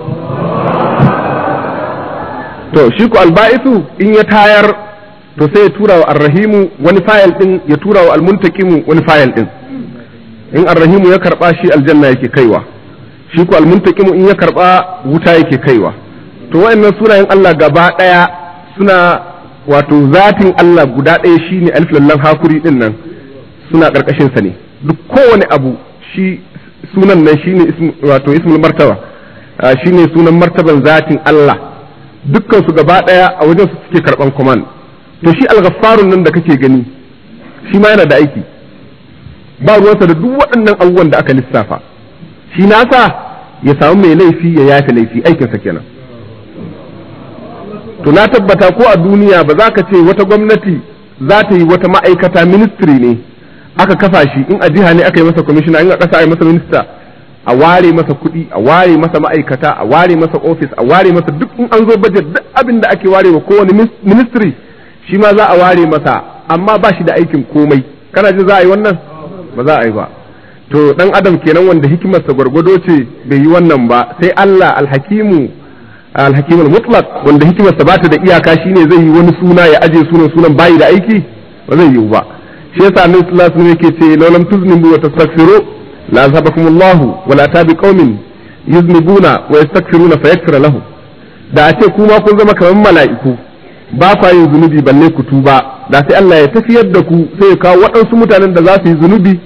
to shi ku alba'isu in ya tayar to sai ya tura wa arrahimu wani fayil din ya tura wa almuntakimu wani fayil din in arrahimu ya karba shi aljanna yake kaiwa shi ku almuntakimu in ya karba wuta yake kaiwa to wayannan sunayen Allah gaba daya suna wato zatin Allah guda daya shine alif lam hakuri din nan suna karkashin sa ne duk kowane abu shi sunan nan shine wato ismul martaba shine sunan martaban zatin Allah dukkan su gaba daya a wajen su suke karban command to shi al-ghaffarun nan da kake gani shi ma yana da aiki ba ruwansa da duk waɗannan abubuwan da aka lissafa shi nasa ya samu mai laifi ya yafe laifi aikinsa kenan to na tabbata ko a duniya ba za ka ce wata gwamnati za ta yi wata ma'aikata ministry ne aka kafa shi in a jiha ne aka yi masa commissioner in a ƙasa a yi masa minista a ware masa kuɗi a ware masa ma'aikata a ware masa office a ware masa duk in an zo budget duk abin da ake ware wa kowane ministry shi ma za a ware masa amma ba shi da aikin komai kana jin za a yi wannan ba za a yi ba to dan adam kenan wanda hikimarsa gwargwado ce bai yi wannan ba sai Allah alhakimu alhakimul mutlaq wanda hikimarsa ba ta da iyaka shine zai yi wani suna ya aje sunan sunan bayi da aiki ba zai yi ba shi yasa annabi sallallahu alaihi wasallam yake ce law lam tuznibu wa tastaghfiru la azabakum Allah wa la tabi qaumin yuznibuna wa yastaghfiruna fayaghfir lahum da a ce kuma kun zama kamar mala'iku ba kwa yin zunubi balle ku tuba da sai Allah ya tafiyar da ku sai ya kawo waɗansu mutanen da za su yi zunubi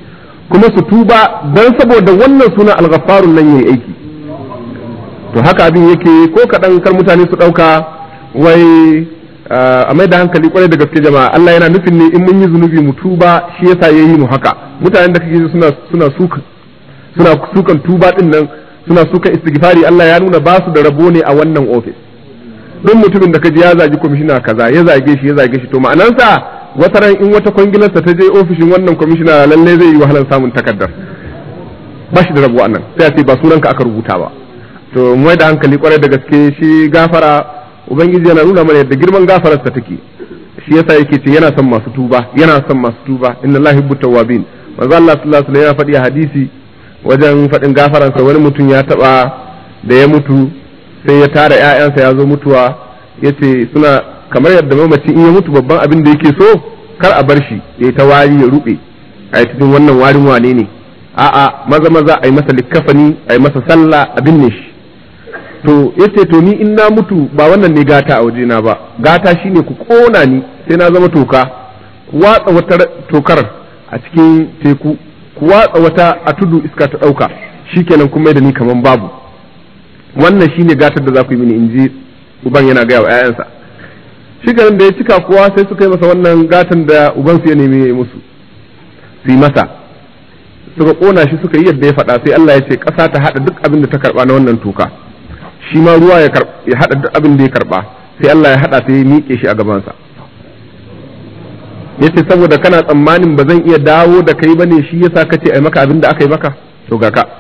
kuma su tuba don saboda wannan suna alghafarun nan yayi aiki to haka abin yake ko kaɗan kar mutane su ɗauka wai a mai da hankali kwarai da gaske jama'a Allah yana nufin ne in mun yi zunubi mu tuba shi yasa yayi mu haka mutanen da kake suna suna sukan suna sukan tuba din nan suna sukan istighfari Allah ya nuna ba su da rabo ne a wannan office duk mutumin da kaji ya zagi kwamishina kaza ya zage shi ya zage shi to ma'anansa wata ran in wata kwangilarsa ta je ofishin wannan kwamishina lalle zai yi wahalar samun takardar ba shi da rabo nan sai a ce ba sunanka aka rubuta ba to mai da hankali kwarai da gaske shi gafara ubangiji yana nuna mana yadda girman gafararsa take shi yasa yake ce yana son masu tuba yana son masu tuba inna allahi yuhibbu tawwabin manzo Allah sallallahu alaihi wasallam ya faɗi a hadisi wajen faɗin gafaransa wani mutum ya taɓa da ya mutu sai ya tara ƴaƴansa ya zo mutuwa yace suna kamar yadda mamaci in ya mutu babban abin da yake so kar a bar shi ya yi ta wari ya rube a yi cikin wannan warin wane ne a'a maza maza a yi masa likkafani a yi masa sallah a binne shi to yace to ni in na mutu ba wannan ne gata a wajena ba gata shine ku kona ni sai na zama toka ku watsa wata tokar a cikin teku ku watsa wata a tudu iska ta dauka shikenan kuma da ni kaman babu wannan shine gatar da za ku yi mini in ji uban yana gaya wa 'ya'yansa shikenan da ya cika kuwa sai suka yi masa wannan gatan da ubansu ya nemi ya yi musu su yi masa suka kona shi suka yi yadda ya faɗa sai Allah ya ce ƙasa ta haɗa duk abin da ta karɓa na wannan toka shi ma ruwa ya haɗa duk abin da ya karɓa sai Allah ya haɗa sai ya miƙe shi a gabansa ya ce saboda kana tsammanin ba zan iya dawo da kai bane shi yasa kace ai maka abin da aka yi maka to ga ka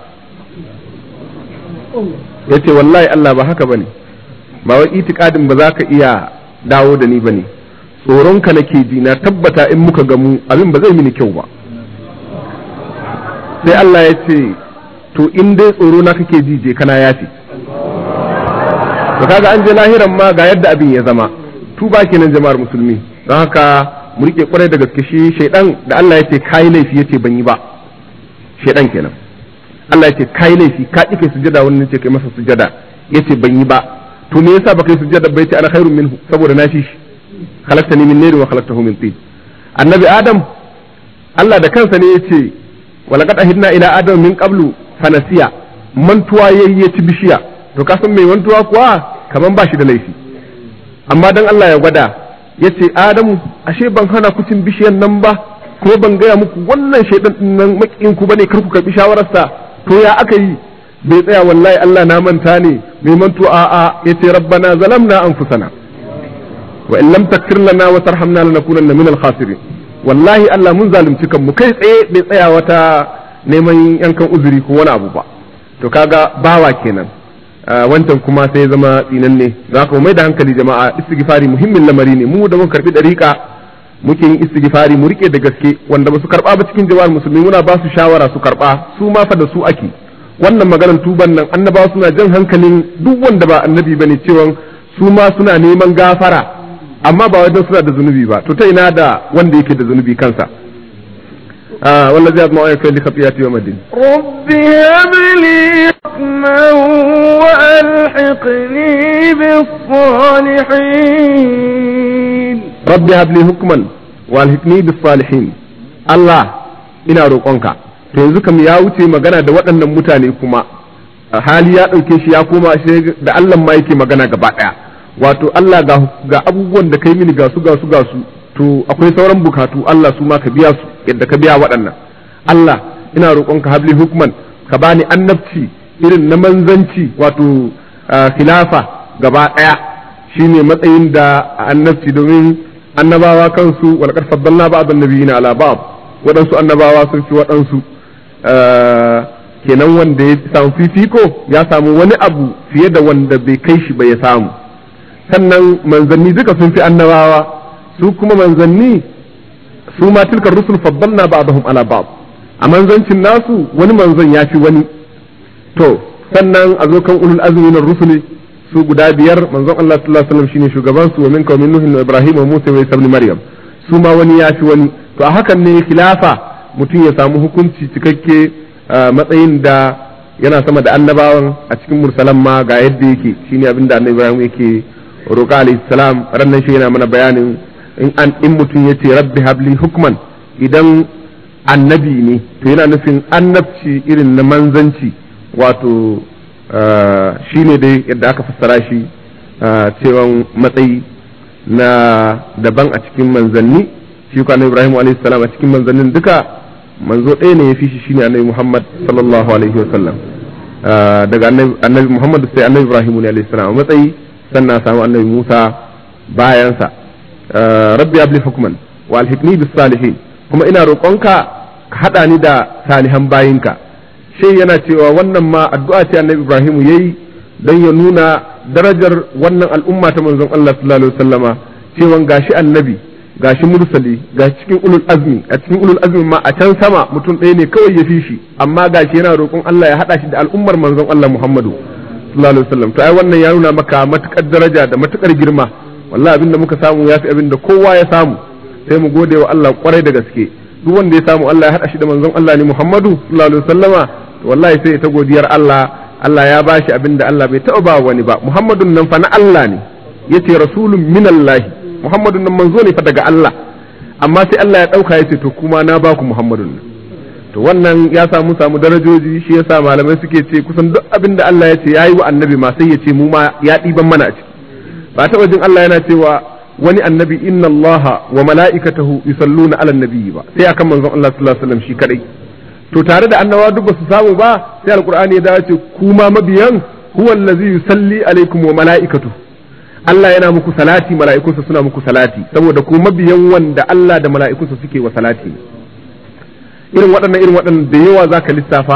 ya ce wallahi Allah ba haka bane ba wai itikadin ba za ka iya dawo da ni bane tsoronka nake ji na tabbata in muka gamu abin ba zai mini kyau ba sai Allah ya ce to in dai tsoro na kake ji je kana yafi to kaga an je lahiran ma ga yadda abin ya zama tuba kenan jama'ar musulmi don haka mu rike kwarai da gaske shi shaidan da Allah ya ce kai laifi yace ban yi ba shaidan kenan Allah ya ce kai laifi ka kike sujada wannan ce kai masa sujada yace ban yi ba to me yasa baka yi sujada bai ce ana khairun minhu saboda na shi khalaqtani min nari wa khalaqtahu min tin annabi adam Allah da kansa ne yace walaqad ahidna ila adam min qablu fanasiya mantuwa yayi ya ci bishiya to ka san mai mantuwa kuwa kaman ba shi da laifi amma dan Allah ya gwada yace adamu ashe ban hana ku cin bishiyan nan ba ko ban gaya muku wannan shaidan din nan makiyin ku bane kar ku karbi shawararsa to ya aka yi bai tsaya wallahi Allah na manta ne mai mantu a a yace rabbana zalamna anfusana wa in lam takfir lana wa tarhamna lanakunanna minal khasirin wallahi Allah mun zalunci kanmu kai tsaye bai tsaya wata neman yankan uzuri ko wani abu ba to kaga bawa kenan wancan kuma sai zama tsinan ne za ka mai da hankali jama'a istighfari muhimmin lamari ne mu da muka karbi dariƙa muke yin istighfari mu rike da gaske wanda ba su karba ba cikin jama'ar musulmi muna ba su shawara su karba su ma fa da su ake wannan maganar tuban nan annabawa suna jan hankalin duk wanda ba annabi bane cewa su ma suna neman gafara amma ba wajen suna da zunubi ba to ta ina da wanda yake da zunubi kansa آه والذي أطمع أن يكون لخطيئتي يوم الدين رب هب لي حكما وألحقني بالصالحين رب هب لي حكما والحقني بالصالحين الله ina roƙonka to yanzu kam ya wuce magana da waɗannan mutane kuma hali ya ɗauke shi ya koma shi da Allah ma yake magana gaba ɗaya wato Allah ga abubuwan da kai mini ga su ga su ga su to akwai sauran bukatu Allah su ma ka biya su yadda ka biya waɗannan Allah ina roƙonka habli hukman ka bani annabci irin na manzanci wato khilafa gaba ɗaya shine matsayin da annabci domin annabawa kansu walaqad faddalna ba'd annabiyina ala ba'd waɗansu annabawa sun fi waɗansu kenan wanda ya samu fifiko ya samu wani abu fiye da wanda bai kai shi ba ya samu sannan manzanni duka sun fi annabawa su kuma manzanni su ma tilkar rusul faddalna ba'dahum ala ba'd a manzancin nasu wani manzon ya fi wani to sannan a zo kan ulul azmi na rusuli su guda biyar manzon Allah sallallahu alaihi wasallam shine shugaban su wa min qaumin nuh wa ibrahim wa musa wa isa ibn maryam su ma wani ya fi wani to a hakan ne khilafa mutum ya samu hukunci cikakke matsayin da yana sama da annabawan a cikin mursalan ma ga yadda yake shine abin da annabi ibrahim yake roƙa alayhi salam rannan shi yana mana bayanin in an in mutum ya ce rabbi habli hukman idan annabi ne to yana nufin annabci irin na manzanci wato shi ne dai yadda aka fassara shi cewan matsayi na daban a cikin manzanni shi ko annabi Ibrahim alaihi salam a cikin manzannin duka manzo ɗaya ne ya fi shi shine annabi Muhammad sallallahu alaihi wa sallam daga annabi Muhammad sai annabi Ibrahim ne alaihi salam a matsayi sannan samu annabi Musa bayansa rabbi abli hukman wa alhikni bis salihin kuma ina roƙonka ka haɗa ni da salihan bayinka shi yana cewa wannan ma addu'a ce annabi Ibrahim yayi don ya nuna darajar wannan al'umma ta manzon Allah sallallahu alaihi wasallama cewa gashi annabi gashi mursali gashi cikin ulul azmi a cikin ulul azmi ma a can sama mutum ɗaya ne kawai ya fi shi amma gashi yana roƙon Allah ya haɗa shi da al'ummar manzon Allah Muhammadu sallallahu alaihi wasallam to ai wannan ya nuna maka matukar daraja da matukar girma wallahi abinda muka samu yafi abinda kowa ya samu sai mu gode wa Allah kwarai da gaske duk wanda ya samu Allah ya haɗa shi da manzon Allah ne Muhammadu sallallahu alaihi wasallama wallahi sai ta godiyar Allah Allah ya bashi abin da Allah bai taɓa ba wani ba Muhammadun nan fa na Allah ne yace rasulun minallahi Muhammadun nan manzo ne fa daga Allah amma sai Allah ya ɗauka yace to kuma na ba ku Muhammadun nan to wannan ya samu samu darajoji shi yasa malamai suke ce kusan duk abin da Allah ya ce yayi wa annabi ma sai ya ce mu ma ya ɗiban mana a ciki ba taɓa jin Allah yana cewa wani annabi inna Allah wa mala'ikatahu yusalluna ala nabiyyi ba sai akan manzon Allah sallallahu alaihi wasallam shi kadai to tare da annabawa duk ba su samu ba sai alqur'ani ya dace kuma mabiyan huwa allazi yusalli alaikum wa mala'ikatu Allah yana muku salati mala'ikunsa suna muku salati saboda ku mabiyan wanda Allah da mala'ikunsa suke wa salati irin waɗannan irin waɗannan da yawa zaka lissafa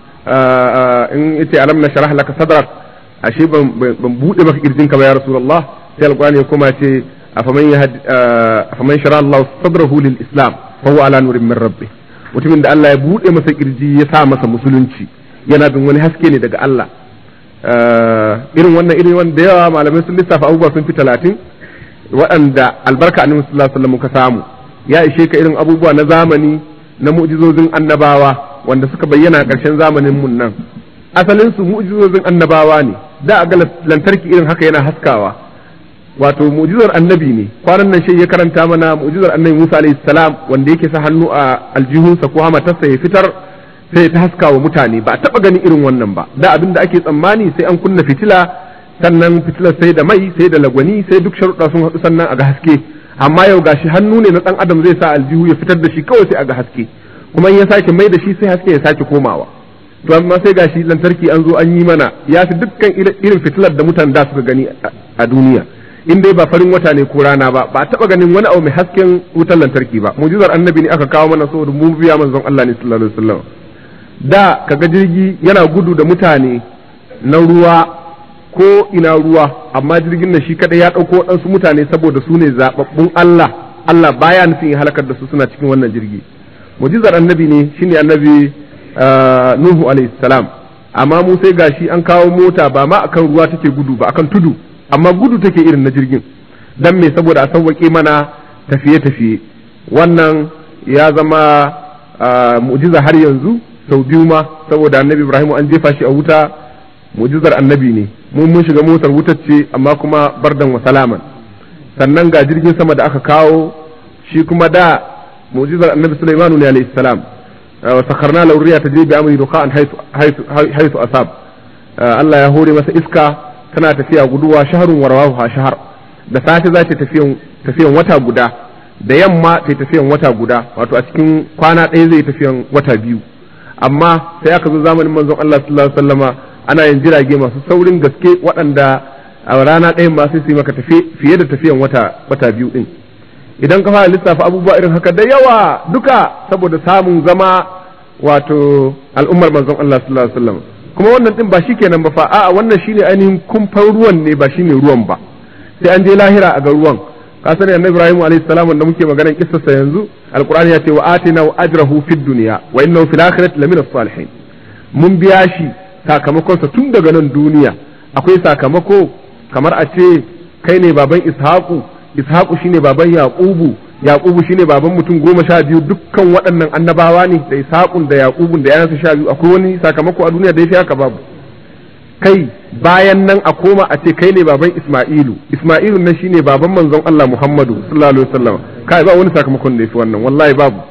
in yace alam nashrah laka sadrak ashe ban ban bude maka kirjinka ba ya rasulullah sai alqur'ani ya koma ce afaman yahd afaman shara Allah sadrahu lil islam fa huwa ala nurin min rabbih mutumin da Allah ya buɗe masa kirji ya sa masa musulunci yana bin wani haske ne daga Allah irin wannan irin wanda da yawa malamai sun lissafa abubuwa sun fi talatin waɗanda albarka annabi sallallahu alaihi wasallam ka samu ya ishe ka irin abubuwa na zamani na mu'jizozin annabawa wanda suka bayyana a ƙarshen zamanin mun nan asalin su mu'jizozin annabawa ne da a ga lantarki irin haka yana haskawa wato mu'jizar annabi ne kwanan nan shi ya karanta mana mu'jizar annabi Musa alayhi salam wanda yake sa hannu a aljihunsa ko hamatarsa ya fitar sai ta haska wa mutane ba taba ganin irin wannan ba da abin da ake tsammani sai an kunna fitila sannan fitilar sai da mai sai da lagwani sai duk sharuɗa sun haɗu sannan a ga haske amma yau gashi hannu ne na ɗan adam zai sa aljihu ya fitar da shi kawai sai a ga haske kuma in ya sake mai da shi sai haske ya sake komawa to amma sai gashi lantarki an zo an yi mana ya fi dukkan irin fitilar da mutanen da suka gani a duniya in dai ba farin wata ne ko rana ba ba taba ganin wani abu mai hasken wutar lantarki ba mujizar annabi ne aka kawo mana saboda mu biya manzon Allah ne sallallahu alaihi wasallam da kaga jirgi yana gudu da mutane na ruwa ko ina ruwa amma jirgin nan shi kadai ya dauko waɗansu mutane saboda su ne zababbun Allah Allah baya nufin ya halakar da su suna cikin wannan jirgi mujizar annabi ne shine annabi Nuhu alaihi salam amma mu sai gashi an kawo mota ba ma akan ruwa take gudu ba akan tudu amma gudu take irin na jirgin dan me saboda a sauwaƙe mana tafiye-tafiye wannan ya zama mu'jiza har yanzu sau biyu ma saboda annabi ibrahim an jefa shi a wuta mu'jizar annabi ne mun mun shiga motar wutar ce amma kuma bardan wa salaman sannan ga jirgin sama da aka kawo shi kuma da mu'jizar annabi sulaimanu ne alayhi salam wa sakharna lahu riya tajri bi amri duqan haythu haythu asab Allah ya hore masa iska tana tafiya guduwa shaharun warwahu shahar da safe za ta tafiyan tafiyan wata guda da yamma ta tafiyan wata guda wato a cikin kwana ɗaya zai tafiyan wata biyu amma sai aka zo zamanin manzon Allah sallallahu alaihi wasallama ana yin jirage masu saurin gaske waɗanda a rana ɗayan ma sai su yi maka tafi fiye da tafiyan wata wata biyu din idan ka fara lissafa abubuwa irin haka da yawa duka saboda samun zama wato al'ummar manzon Allah sallallahu alaihi wasallam kuma wannan din ba shi kenan ba fa a'a wannan shine ainihin kumfan ruwan ne ba shine ruwan ba sai an je lahira a ga ruwan ka sani annabi Ibrahim alaihi salam da muke maganar kissarsa yanzu alqur'ani ya ce wa atina wa ajrahu fid dunya wa innahu fil akhirati lamina salihin mun biya shi sakamakon sa tun daga nan duniya akwai sakamako kamar a ce kai ne baban ishaqu ishaqu shine baban yaqubu yaqubu shine baban mutum goma sha biyu dukkan waɗannan annabawa ne da ishaqun da yaqubun da yayansa sha biyu akwai wani sakamako a duniya da yafi haka babu kai bayan nan a koma a ce kai ne baban isma'ilu isma'ilu nan shine baban manzon Allah Muhammadu sallallahu alaihi wasallam kai ba wani sakamakon da yafi wannan wallahi babu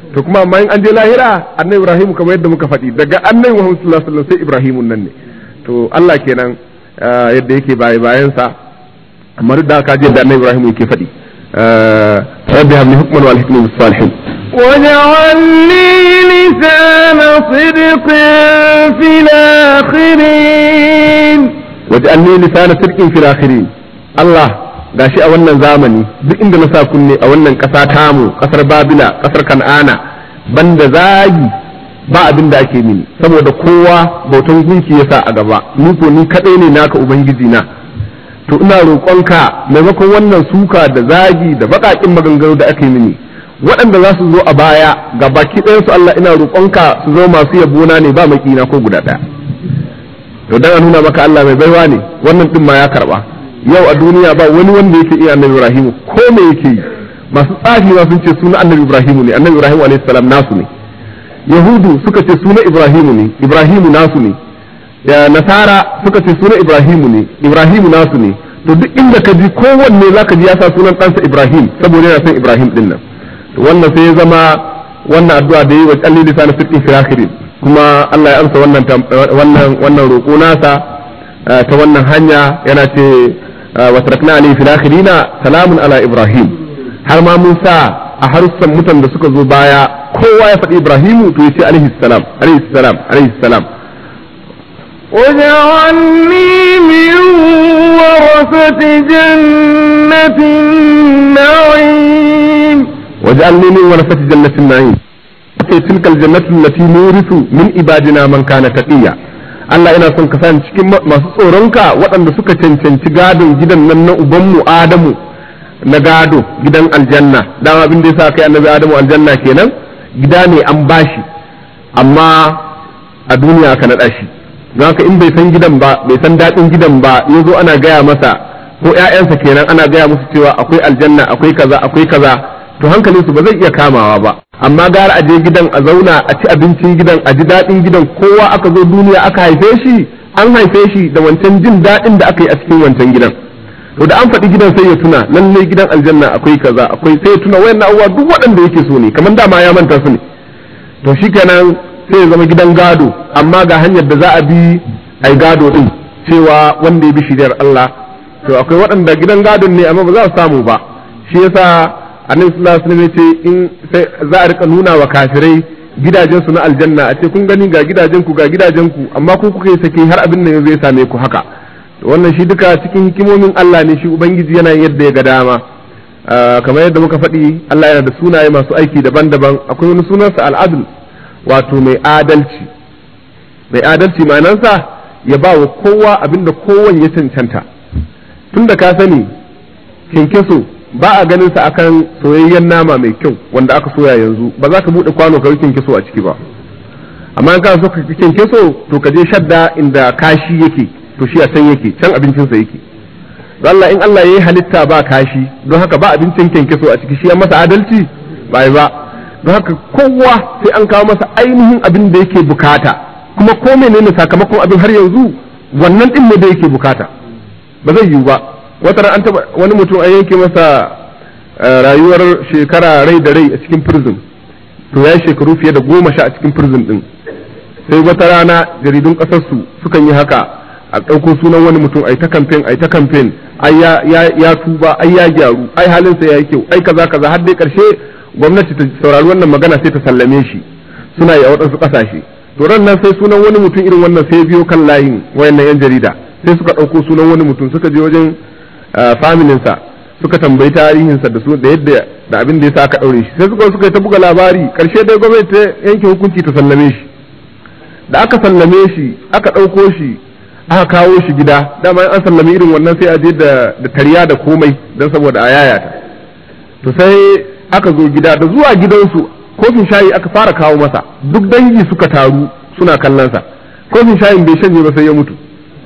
to kuma amma in an je lahira annabi ibrahim kamar yadda muka faɗi daga annabi muhammad sallallahu alaihi wasallam sai ibrahimun nan ne to Allah kenan yadda yake baye bayansa amma duk da haka je da annabi ibrahim yake faɗi rabbi habli hukman wal hikmi bis salihin واجعل لي لسان صدق في الآخرين waj'alni lisana sirqin fil akhirin Allah gashi a wannan zamani duk inda na sa kunne a wannan ƙasa tamu ƙasar Babila ƙasar Kan'ana banda zagi ba abin da ake mini saboda kowa bautan gunki yasa a gaba ni ko ni kadai ne naka ubangiji na to ina roƙonka maimakon wannan suka da zagi da baƙaƙin maganganu da ake mini waɗanda za su zo a baya ga baki ɗayansu Allah ina roƙonka su zo masu yabona ne ba makina ko guda ɗaya to dan a nuna maka Allah mai baiwa ne wannan din ma ya karba yau a duniya ba wani wanda yake iya annabi Ibrahim ko me yake yi masu tsafi ma sun ce suna annabi Ibrahim ne annabi Ibrahim alayhi salam nasu ne yahudu suka ce suna Ibrahim ne Ibrahim nasu ne ya nasara suka ce suna Ibrahim ne Ibrahim nasu ne to duk inda ka ji kowanne zaka ji ya sa sunan ɗansa Ibrahim saboda yana son Ibrahim din nan to wannan sai ya zama wannan addu'a da yi wa kalli lisan fiqh fi akhirin kuma Allah ya amsa wannan wannan wannan roƙo nasa ta wannan hanya yana ce wa tarakna alayhi fil akhirina salamun ala ibrahim har ma mun sa a harsan mutan da suka zo baya kowa ya faɗi ibrahimu to ya ce alaihi salam alaihi salam alaihi salam واجعلني من ورثة جنة النعيم واجعلني من ورثة جنة النعيم تلك الجنة التي نورث من عبادنا من كان تقيا Allah ina son ka sa cikin masu tsoronka waɗanda suka cancanci gadon gidan nan na ubanmu Adamu na gado gidan aljanna dama abin da yasa kai annabi Adamu aljanna kenan gida ne an bashi amma a duniya aka naɗa shi don haka in bai san gidan ba bai san daɗin gidan ba ya zo ana gaya masa ko ƴaƴansa kenan ana gaya musu cewa akwai aljanna akwai kaza akwai kaza to hankalinsu ba zai iya kamawa ba amma gara a je gidan a zauna a ci abincin gidan a ji daɗin gidan kowa aka zo duniya aka haife shi an haife shi da wancan jin daɗin da aka yi a cikin wancan gidan to da an faɗi gidan sai ya tuna lallai gidan aljanna akwai kaza akwai sai ya tuna wayannan abubuwa duk waɗanda yake so ne kamar dama ya manta su ne to shikenan sai ya zama gidan gado amma ga hanyar da za a bi ai gado din cewa wanda ya bi shiriyar Allah to akwai waɗanda gidan gadon ne amma ba za su samu ba shi yasa annabi sallallahu alaihi wasallam yace in sai za a rika nuna wa kafirai gidajen su na aljanna a ce kun gani ga gidajen ku ga gidajen ku amma ku kuka yi sake har abin nan zai same ku haka to wannan shi duka cikin hikimomin Allah ne shi ubangiji yana yadda ya ga dama kamar yadda muka faɗi Allah yana da sunaye masu aiki daban-daban akwai wani sunansa al'adl wato mai adalci mai adalci ma'anarsa ya ba wa kowa abinda kowan ya cancanta tunda ka sani kinkiso ba a ganin sa akan soyayyen nama mai kyau wanda aka soya yanzu ba za ka bude kwano ka yi kinkiso a ciki ba amma in kana so ka kinkiso to ka je shadda inda kashi yake to shi a can yake can abincinsa yake Allah in Allah ya yi halitta ba kashi don haka ba abincin kinkiso a ciki shi ya masa adalci ba ba don haka kowa sai an kawo masa ainihin abin da yake bukata kuma ko menene sakamakon abin har yanzu wannan din ne da yake bukata ba zai yiwu ba wata ran an taba wani mutum an yanke masa rayuwar shekara rai da rai a cikin prison to ya shekaru fiye da goma sha a cikin prison din sai wata rana jaridun kasar su sukan yi haka a ɗauko sunan wani mutum ai ta campaign ai ta campaign ai ya tuba ai ya gyaru ai halinsa ya yi kyau ai kaza kaza har dai karshe gwamnati ta saurari wannan magana sai ta sallame shi suna yi a waɗansu ƙasashe to ran nan sai sunan wani mutum irin wannan sai biyo kan layin wayannan yan jarida sai suka ɗauko sunan wani mutum suka je wajen familinsa suka tambayi tarihinsa da su da yadda da abin da yasa aka ɗaure shi sai suka suka ta buga labari karshe dai gwamnati ta yanke hukunci ta sallame shi da aka sallame shi aka ɗauko shi aka kawo shi gida dama an sallame irin wannan sai a je da tariya da komai don saboda a yayata to sai aka zo gida da zuwa gidansu kofin shayi aka fara kawo masa duk dangi suka taru suna kallonsa kofin shayin bai shanye ba sai ya mutu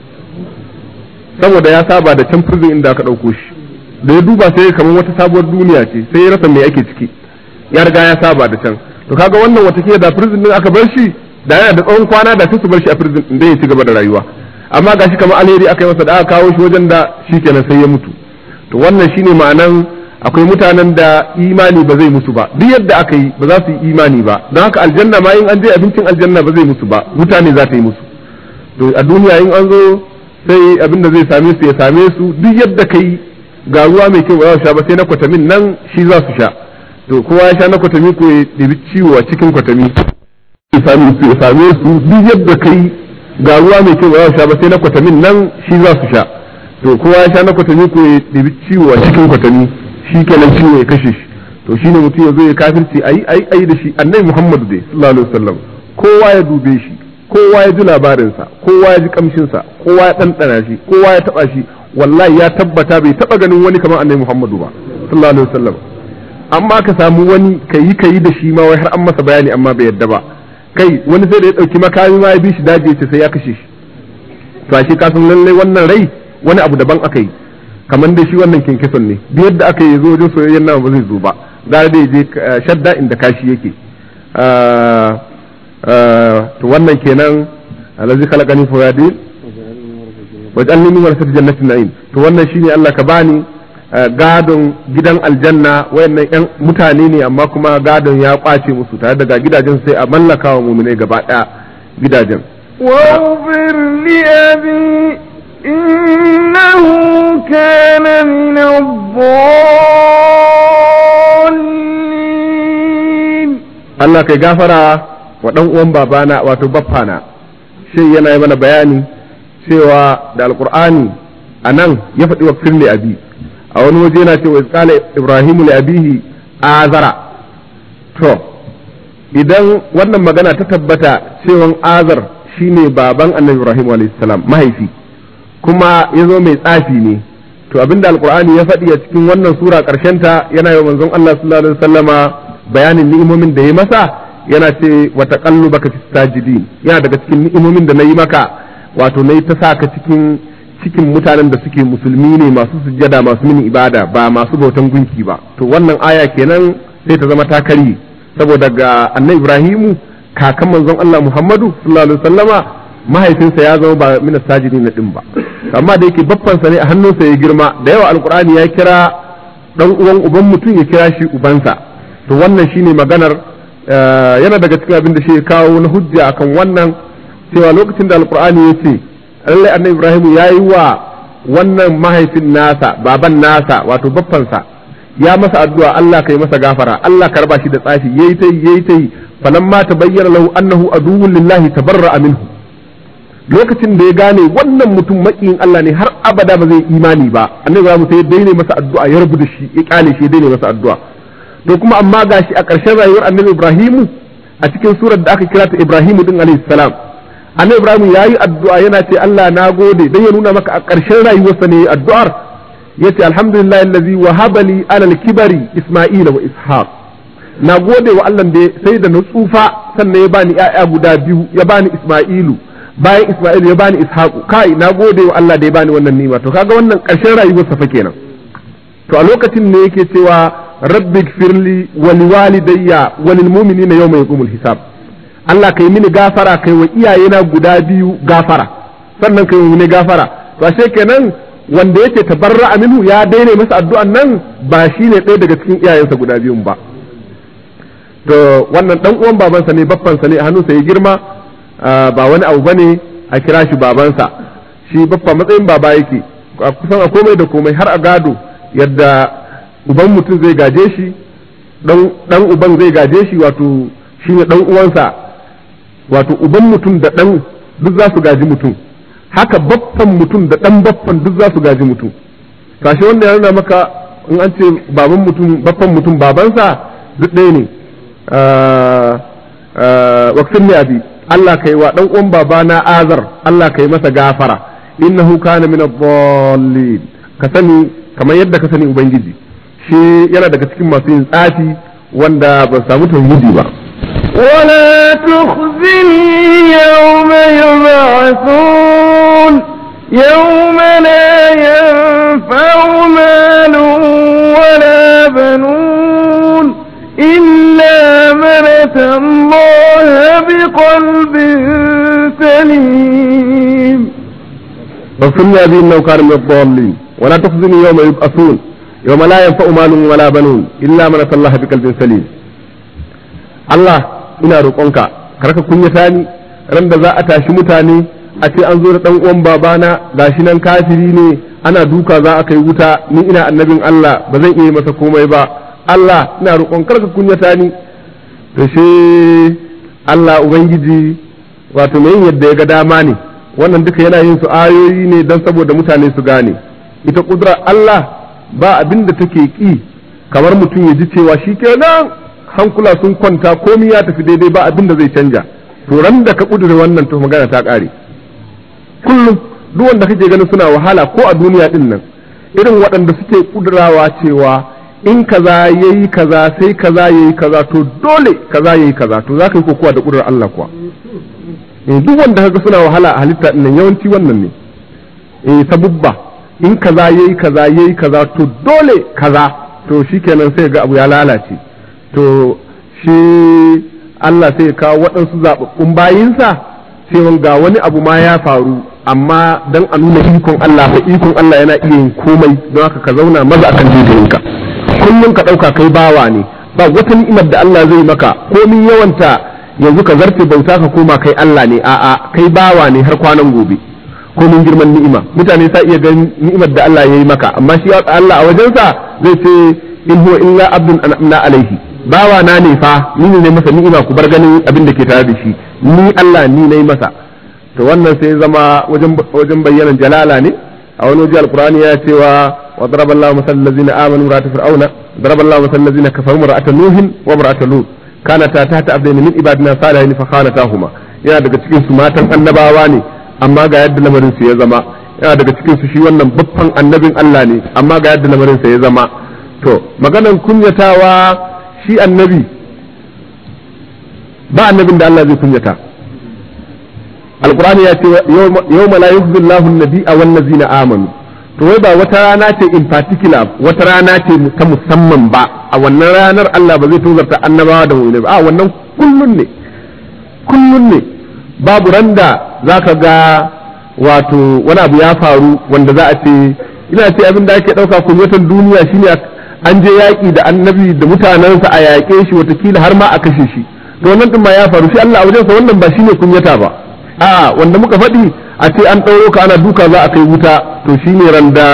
saboda ya saba da can prison inda aka ɗauko shi da ya duba sai kamar wata sabuwar duniya ce sai ya rasa me ake ciki ya riga ya saba da can to kaga wannan wata da prison din aka bar shi da yana da tsawon kwana da sai su bar shi a prison din ya ci gaba da rayuwa amma gashi kamar alheri aka yi masa da aka kawo shi wajen da shi kenan sai ya mutu to wannan shine ma'anan akwai mutanen da imani ba zai musu ba duk yadda aka yi ba za su yi imani ba don haka aljanna ma in an je abincin aljanna ba zai musu ba wuta ne za ta yi musu to a duniya in an zo sai abin da zai same su ya same su duk yadda kai ga ruwa mai kyau ba za su sha ba sai na kwatamin nan shi za su sha to kowa ya sha na kwatami ko ya ɗebi ciwo a cikin kwatami ya same su ya same su duk yadda kai ga ruwa mai kyau ba za su sha ba sai na kwatamin nan shi za su sha to kowa ya sha na kwatami ko ya ɗebi ciwo a cikin kwatami shi kenan ciwo ya kashe shi to shine mutum ya zo ya kafirci ayi ayi ayi da shi annabi Muhammadu dai sallallahu alaihi wasallam kowa ya dube shi kowa ya ji labarinsa kowa ya ji kamshinsa kowa ya ɗanɗana shi kowa ya taɓa shi wallahi ya tabbata bai taɓa ganin wani kamar annabi Muhammadu ba sallallahu alaihi wasallam amma ka samu wani kayi kayi da shi ma wai har an masa bayani amma bai yadda ba kai wani sai da ya ɗauki makami ma ya bi shi daji ya ce sai ya kashe shi to ashe ka san lallai wannan rai wani abu daban aka yi kamar da shi wannan kinkison ne duk yadda aka yi zo wajen soyayyen nama ba zai zo ba gara da je shadda inda kashi yake to wannan kenan alazi khalaqani fa yadi waj'alni min warasati jannatin na'im to wannan shine Allah ka bani gadon gidan aljanna wayannan yan mutane ne amma kuma gadon ya kwace musu tare daga gidajen sai a mallaka wa mu'mine gaba daya gidajen واغفر لأبي إنه كان من الضالين Allah kai gafara wa ɗan uwan babana wato baffana shi yana yi mana bayani cewa da alkur'ani a nan ya faɗi wa firli abi a wani waje yana cewa iskala ibrahimu li abihi azara to idan wannan magana ta tabbata cewan azar shine baban annabi ibrahim alayhi salam mahaifi kuma ya zo mai tsafi ne to abinda alkur'ani ya faɗi a cikin wannan sura ta yana yi manzon Allah sallallahu alaihi wasallama bayanin ni'imomin da ya masa yana ce wa taqallubaka fi sajidin yana daga cikin ni'imomin da nayi maka wato nayi ta saka cikin cikin mutanen da suke musulmi ne masu sujjada masu mini ibada ba masu bautan gunki ba to wannan aya kenan sai ta zama takari saboda ga annabi Ibrahimu kakan manzon Allah Muhammadu sallallahu alaihi wasallama mahaifinsa ya zama ba mina sajidi na din ba amma da yake baffansa ne a hannunsa ya girma da yawa alkur'ani ya kira dan uwan uban mutum ya kira shi ubansa to wannan shine maganar yana daga cikin abin da shi kawo na hujja akan wannan cewa lokacin da alkur'ani ya ce lallai annabi ibrahim ya yi wa wannan mahaifin nasa baban nasa wato baffansa ya masa addu'a Allah kai masa gafara Allah ka raba shi da tsafi yayi tai yayi tai falamma tabayyana lahu annahu aduwwun lillahi tabarra'a minhu lokacin da ya gane wannan mutum makiyin Allah ne har abada ba zai imani ba annabi Ibrahim sai ya daina masa addu'a ya rubuta shi ya kyale shi ya daina masa addu'a to kuma amma gashi a ƙarshen rayuwar annabi Ibrahim a cikin surar da aka kira ta Ibrahim din alayhi salam annabi Ibrahim yayi addu'a yana ce Allah na gode dan ya nuna maka a ƙarshen rayuwarsa ne addu'ar yace alhamdulillah allazi wahaba li ala al-kibari isma'ila wa ishaq na gode wa Allah da sai da na tsufa sannan ya bani ƴaƴa guda biyu ya bani isma'ilu bayan Isma'il ya bani Ishaqu kai na gode wa Allah da ya bani wannan nima to kaga wannan ƙarshen rayuwar sa fa kenan to a lokacin ne yake cewa rabbi gfirli wa liwalidayya wa lil mu'minina yawma yaqumul hisab Allah kai mini gafara kai wa iyayena guda biyu gafara sannan kai mini gafara to ashe kenan wanda yake tabarra minhu ya daina masa addu'an nan ba shine ɗaya daga cikin iyayensa guda biyun ba to wannan dan uwan babansa ne baffansa ne a hannunsa ya girma ba wani abu bane a kira shi babansa shi baffa matsayin baba yake kusan a komai da komai har a gado yadda uban mutum zai gaje shi dan uban zai gaje shi wato shi ne dan uwansa wato uban mutum da dan duk za su gaji mutum haka baffan mutum da dan baffan duk za su gaji mutum kashi wanda ya nuna maka in an ce baban mutum baffan mutum babansa duk ɗaya ne wakfin ne abi Allah kai wa dan uwan babana azar Allah kai masa gafara innahu kana min ad-dallin ka sani kamar yadda ka sani ubangiji shi yana daga cikin masu yin tsafi wanda ba samu tauhidi ba ولا تخزني يوم يبعثون يوم لا ينفع مال ولا بنون إلا من أتى الله بقلب سليم واغفر لي أبي إنه كان من الضالين ولا تخزني يوم يبعثون yawma la yanfa'u malun wala banun illa man atallaha biqalbin salim Allah ina roƙonka karka kunyata ni ran da za a tashi mutane a ce an zo da dan uwan babana gashi nan kafiri ne ana duka za a kai wuta ni ina annabin Allah ba zan iya masa komai ba Allah ina roƙon karka kunyata ni to shi Allah ubangiji wato mai yadda ya ga dama ne wannan duka yana yin su ayoyi ne don saboda mutane su gane ita kudura Allah ba abin da take ki kamar mutum ya ji cewa shi kenan hankula sun kwanta komi ya tafi daidai ba abin da zai canja to ran da ka kudure wannan to magana ta kare kullum duk wanda kake ganin suna wahala ko a duniya din nan irin waɗanda suke kudurawa cewa in kaza yayi kaza sai kaza yayi kaza to dole kaza yayi kaza to za ka yi kokowa da kudurar Allah kuwa eh duk wanda kaga suna wahala a halitta din nan yawanci wannan ne eh sabubba in kaza yayi kaza yayi kaza to dole kaza to shikenan sai ga abu ya lalace to shi Allah sai ya kawo waɗansu zaɓaɓɓun bayinsa sai ga wani abu ma ya faru amma dan a nuna ikon Allah fa ikon Allah yana iya yin komai don haka ka zauna maza akan jijiyinka kullum ka ɗauka kai bawa ne ba wata ni'imar da Allah zai maka komin yawanta yanzu ka zarce bauta ka koma kai Allah ne a'a kai bawa ne har kwanan gobe komin girman ni'ima mutane sa iya ganin ni'imar da Allah ya yi maka amma shi Allah a wajensa zai ce in huwa illa abdun an'amna alaihi bawa na ne fa ni ne masa ni'ima ku bar ganin abin da ke tare da shi ni Allah ni nayi masa to wannan sai zama wajen wajen bayyanan jalala ne a wani waje alqur'ani ya cewa wa daraballahu masal ladzina amanu ra'at fir'auna daraballahu masal ladzina kafaru ra'at nuhin wa ra'at lut kanata tahta abdaini min ibadina salihin fa khanatahuma yana daga cikin su matan annabawa ne amma ga yadda lamarin su ya zama yana daga cikin su shi wannan babban annabin Allah ne amma ga yadda lamarin sa ya zama to maganan kunyatawa shi annabi ba annabin da Allah zai kunyata alqur'ani ya ce yawma la yukhzi Allahu an-nabiyya wan ladzina amanu to wai ba wata rana ce in particular wata rana ce ta musamman ba a wannan ranar Allah ba zai tozarta annabawa da mu'mini ba a wannan kullun ne kullun ne babu randa zaka ga wato wani abu ya faru wanda za a ce ina ce abin da ake dauka kunyatan duniya shine an je yaƙi da annabi da mutanensa a yaƙe shi watakila har ma a kashe shi to wannan din ma ya faru shi Allah a wajensa wannan ba shine kunyata ba a wanda muka faɗi a ce an ɗauro ka ana duka za a kai wuta to shine randa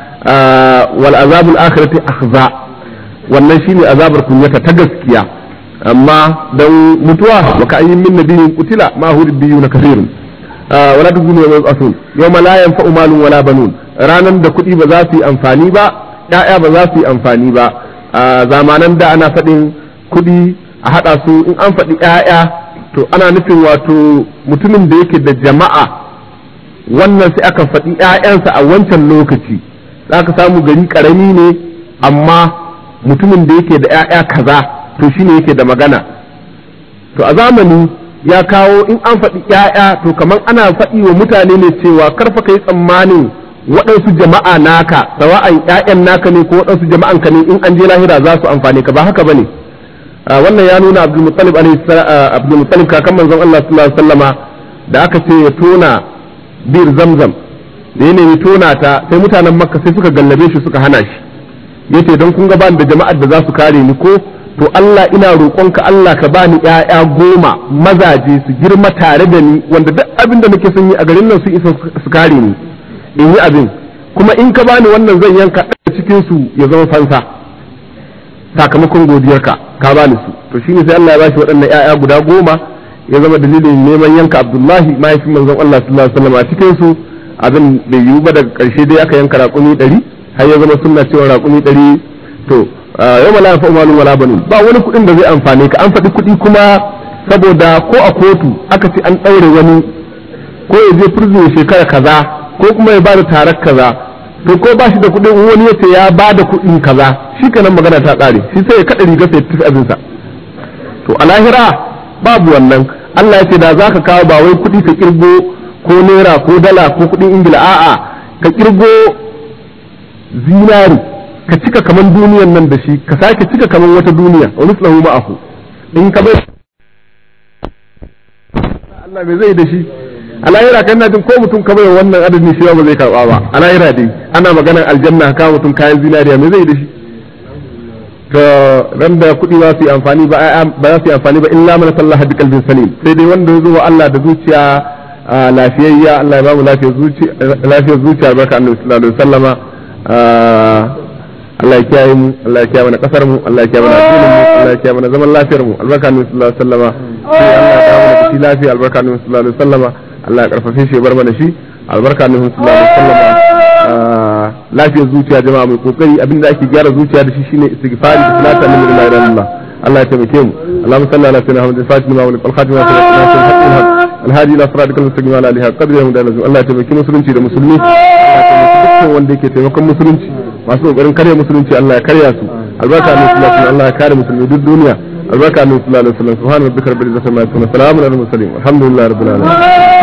wal azabul akhirati akhza wannan shine azabar kunyata ta gaskiya amma dan mutuwa wa ka ayyin min nabiyyin qutila ma hu na kathirun wala tugunu wa asun yawma la yanfa'u malun wala banun ranan da kuɗi ba za su yi amfani ba ‘ya'ya ba za su yi amfani ba a zamanan da ana faɗin kuɗi a haɗa su in an faɗi ‘ya'ya to ana nufin wato mutumin da yake da jama'a wannan sai aka faɗi ‘ya'yansa a wancan lokaci za ka samu gari ƙarami ne amma mutumin da yake da ‘ya'ya kaza to shine yake da magana to a zamani ya kawo in an faɗi ‘ya'ya to kamar ana faɗi wa mutane ne cewa karfa ka yi tsammanin waɗansu jama'a naka sawa'an ƴaƴan naka ne ko waɗansu jama'an ka ne in an je lahira za su amfane ka ba haka bane wannan ya nuna Abdul Muttalib Abdul Muttalib kakan manzon Allah sallallahu alaihi wasallama da aka ce ya tona bir Zamzam da ya nemi tona ta sai mutanen Makka sai suka gallabe shi suka hana shi yace don kun ga bani da jama'ar da za su kare ni ko to Allah ina roƙonka Allah ka bani ƴaƴa goma mazaje su girma tare da ni wanda duk abin da nake son yi a garin nan su isa su kare ni in yi abin kuma in ka bani wannan zan yanka ɗaya cikin su ya zama fansa sakamakon godiyarka ka bani su to shine sai Allah ya bashi waɗannan ƴaƴa guda goma ya zama dalilin neman yanka Abdullahi mahaifin manzon Allah sallallahu alaihi wasallam a cikin su abin bai yiwu ba daga ƙarshe dai aka yanka raƙumi ɗari har ya zama sunna cewa raƙumi ɗari to yau ma la yanfa'u malun wala banun ba wani kuɗin da zai amfane ka an faɗi kuɗi kuma saboda ko a kotu aka ce an ɗaure wani ko ya je prison shekara kaza ko kuma ya bada tarar kaza to ko ba shi da kuɗin wani ya ce ya bada kuɗin kaza shi kenan magana ta ƙare shi sai ya kaɗa riga sai ya tafi abinsa to a lahira babu wannan Allah ya ce da zaka kawo ba wai kuɗi ka kirgo ko naira ko dala ko kuɗin ingila a'a ka kirgo zinari ka cika kaman duniyan nan da shi ka sake cika kaman wata duniya wa mislahu ma'ahu in ka bai Allah me zai da shi a lahira kan jin ko mutum kamar wannan adadin shi ba zai karba ba a lahira dai ana maganar aljanna ka mutum kayan zinariya me zai da shi to ran da kuɗi ba su yi amfani ba ba za su yi amfani ba illa man sallaha bi qalbin salim sai dai wanda ya zo wa Allah da zuciya lafiyayya Allah ya ba mu lafiyar zuciya lafiyar zuciya barka annabi sallallahu alaihi wasallama Allah ya kiyaye mu Allah ya kiyaye mana kasar mu Allah ya kiyaye mana addinin mu Allah ya kiyaye mana zaman lafiyar mu albarka annabi sallallahu alaihi wasallama sai Allah ya dawo da shi lafiya albarka annabi sallallahu alaihi wasallama Allah ya karfafe shi ya bar mana shi albarka annabi sallallahu alaihi wasallama lafiyar zuciya jama'a mai kokari abinda ake gyara zuciya da shi shine istighfari da salatu annabi la ilaha illallah Allah ya taimake mu Allahumma salli ala sayyidina Muhammad al-Fatih ma wa al-Khatim wa al-Haqq الهادي الى صراطك المستقيم على اله قدر يوم دار Allah ya taimaki musulunci da musulmi Allah ya taimaki dukkan wanda yake taimakon musulunci masu kokarin karya musulunci Allah ya karya su albarka ne sallallahu alaihi Allah ya kare musulmi duk duniya albarka ne sallallahu alaihi wasallam subhana rabbika rabbil izzati amma yasifun salamun alal mursalin alhamdulillahi rabbil alamin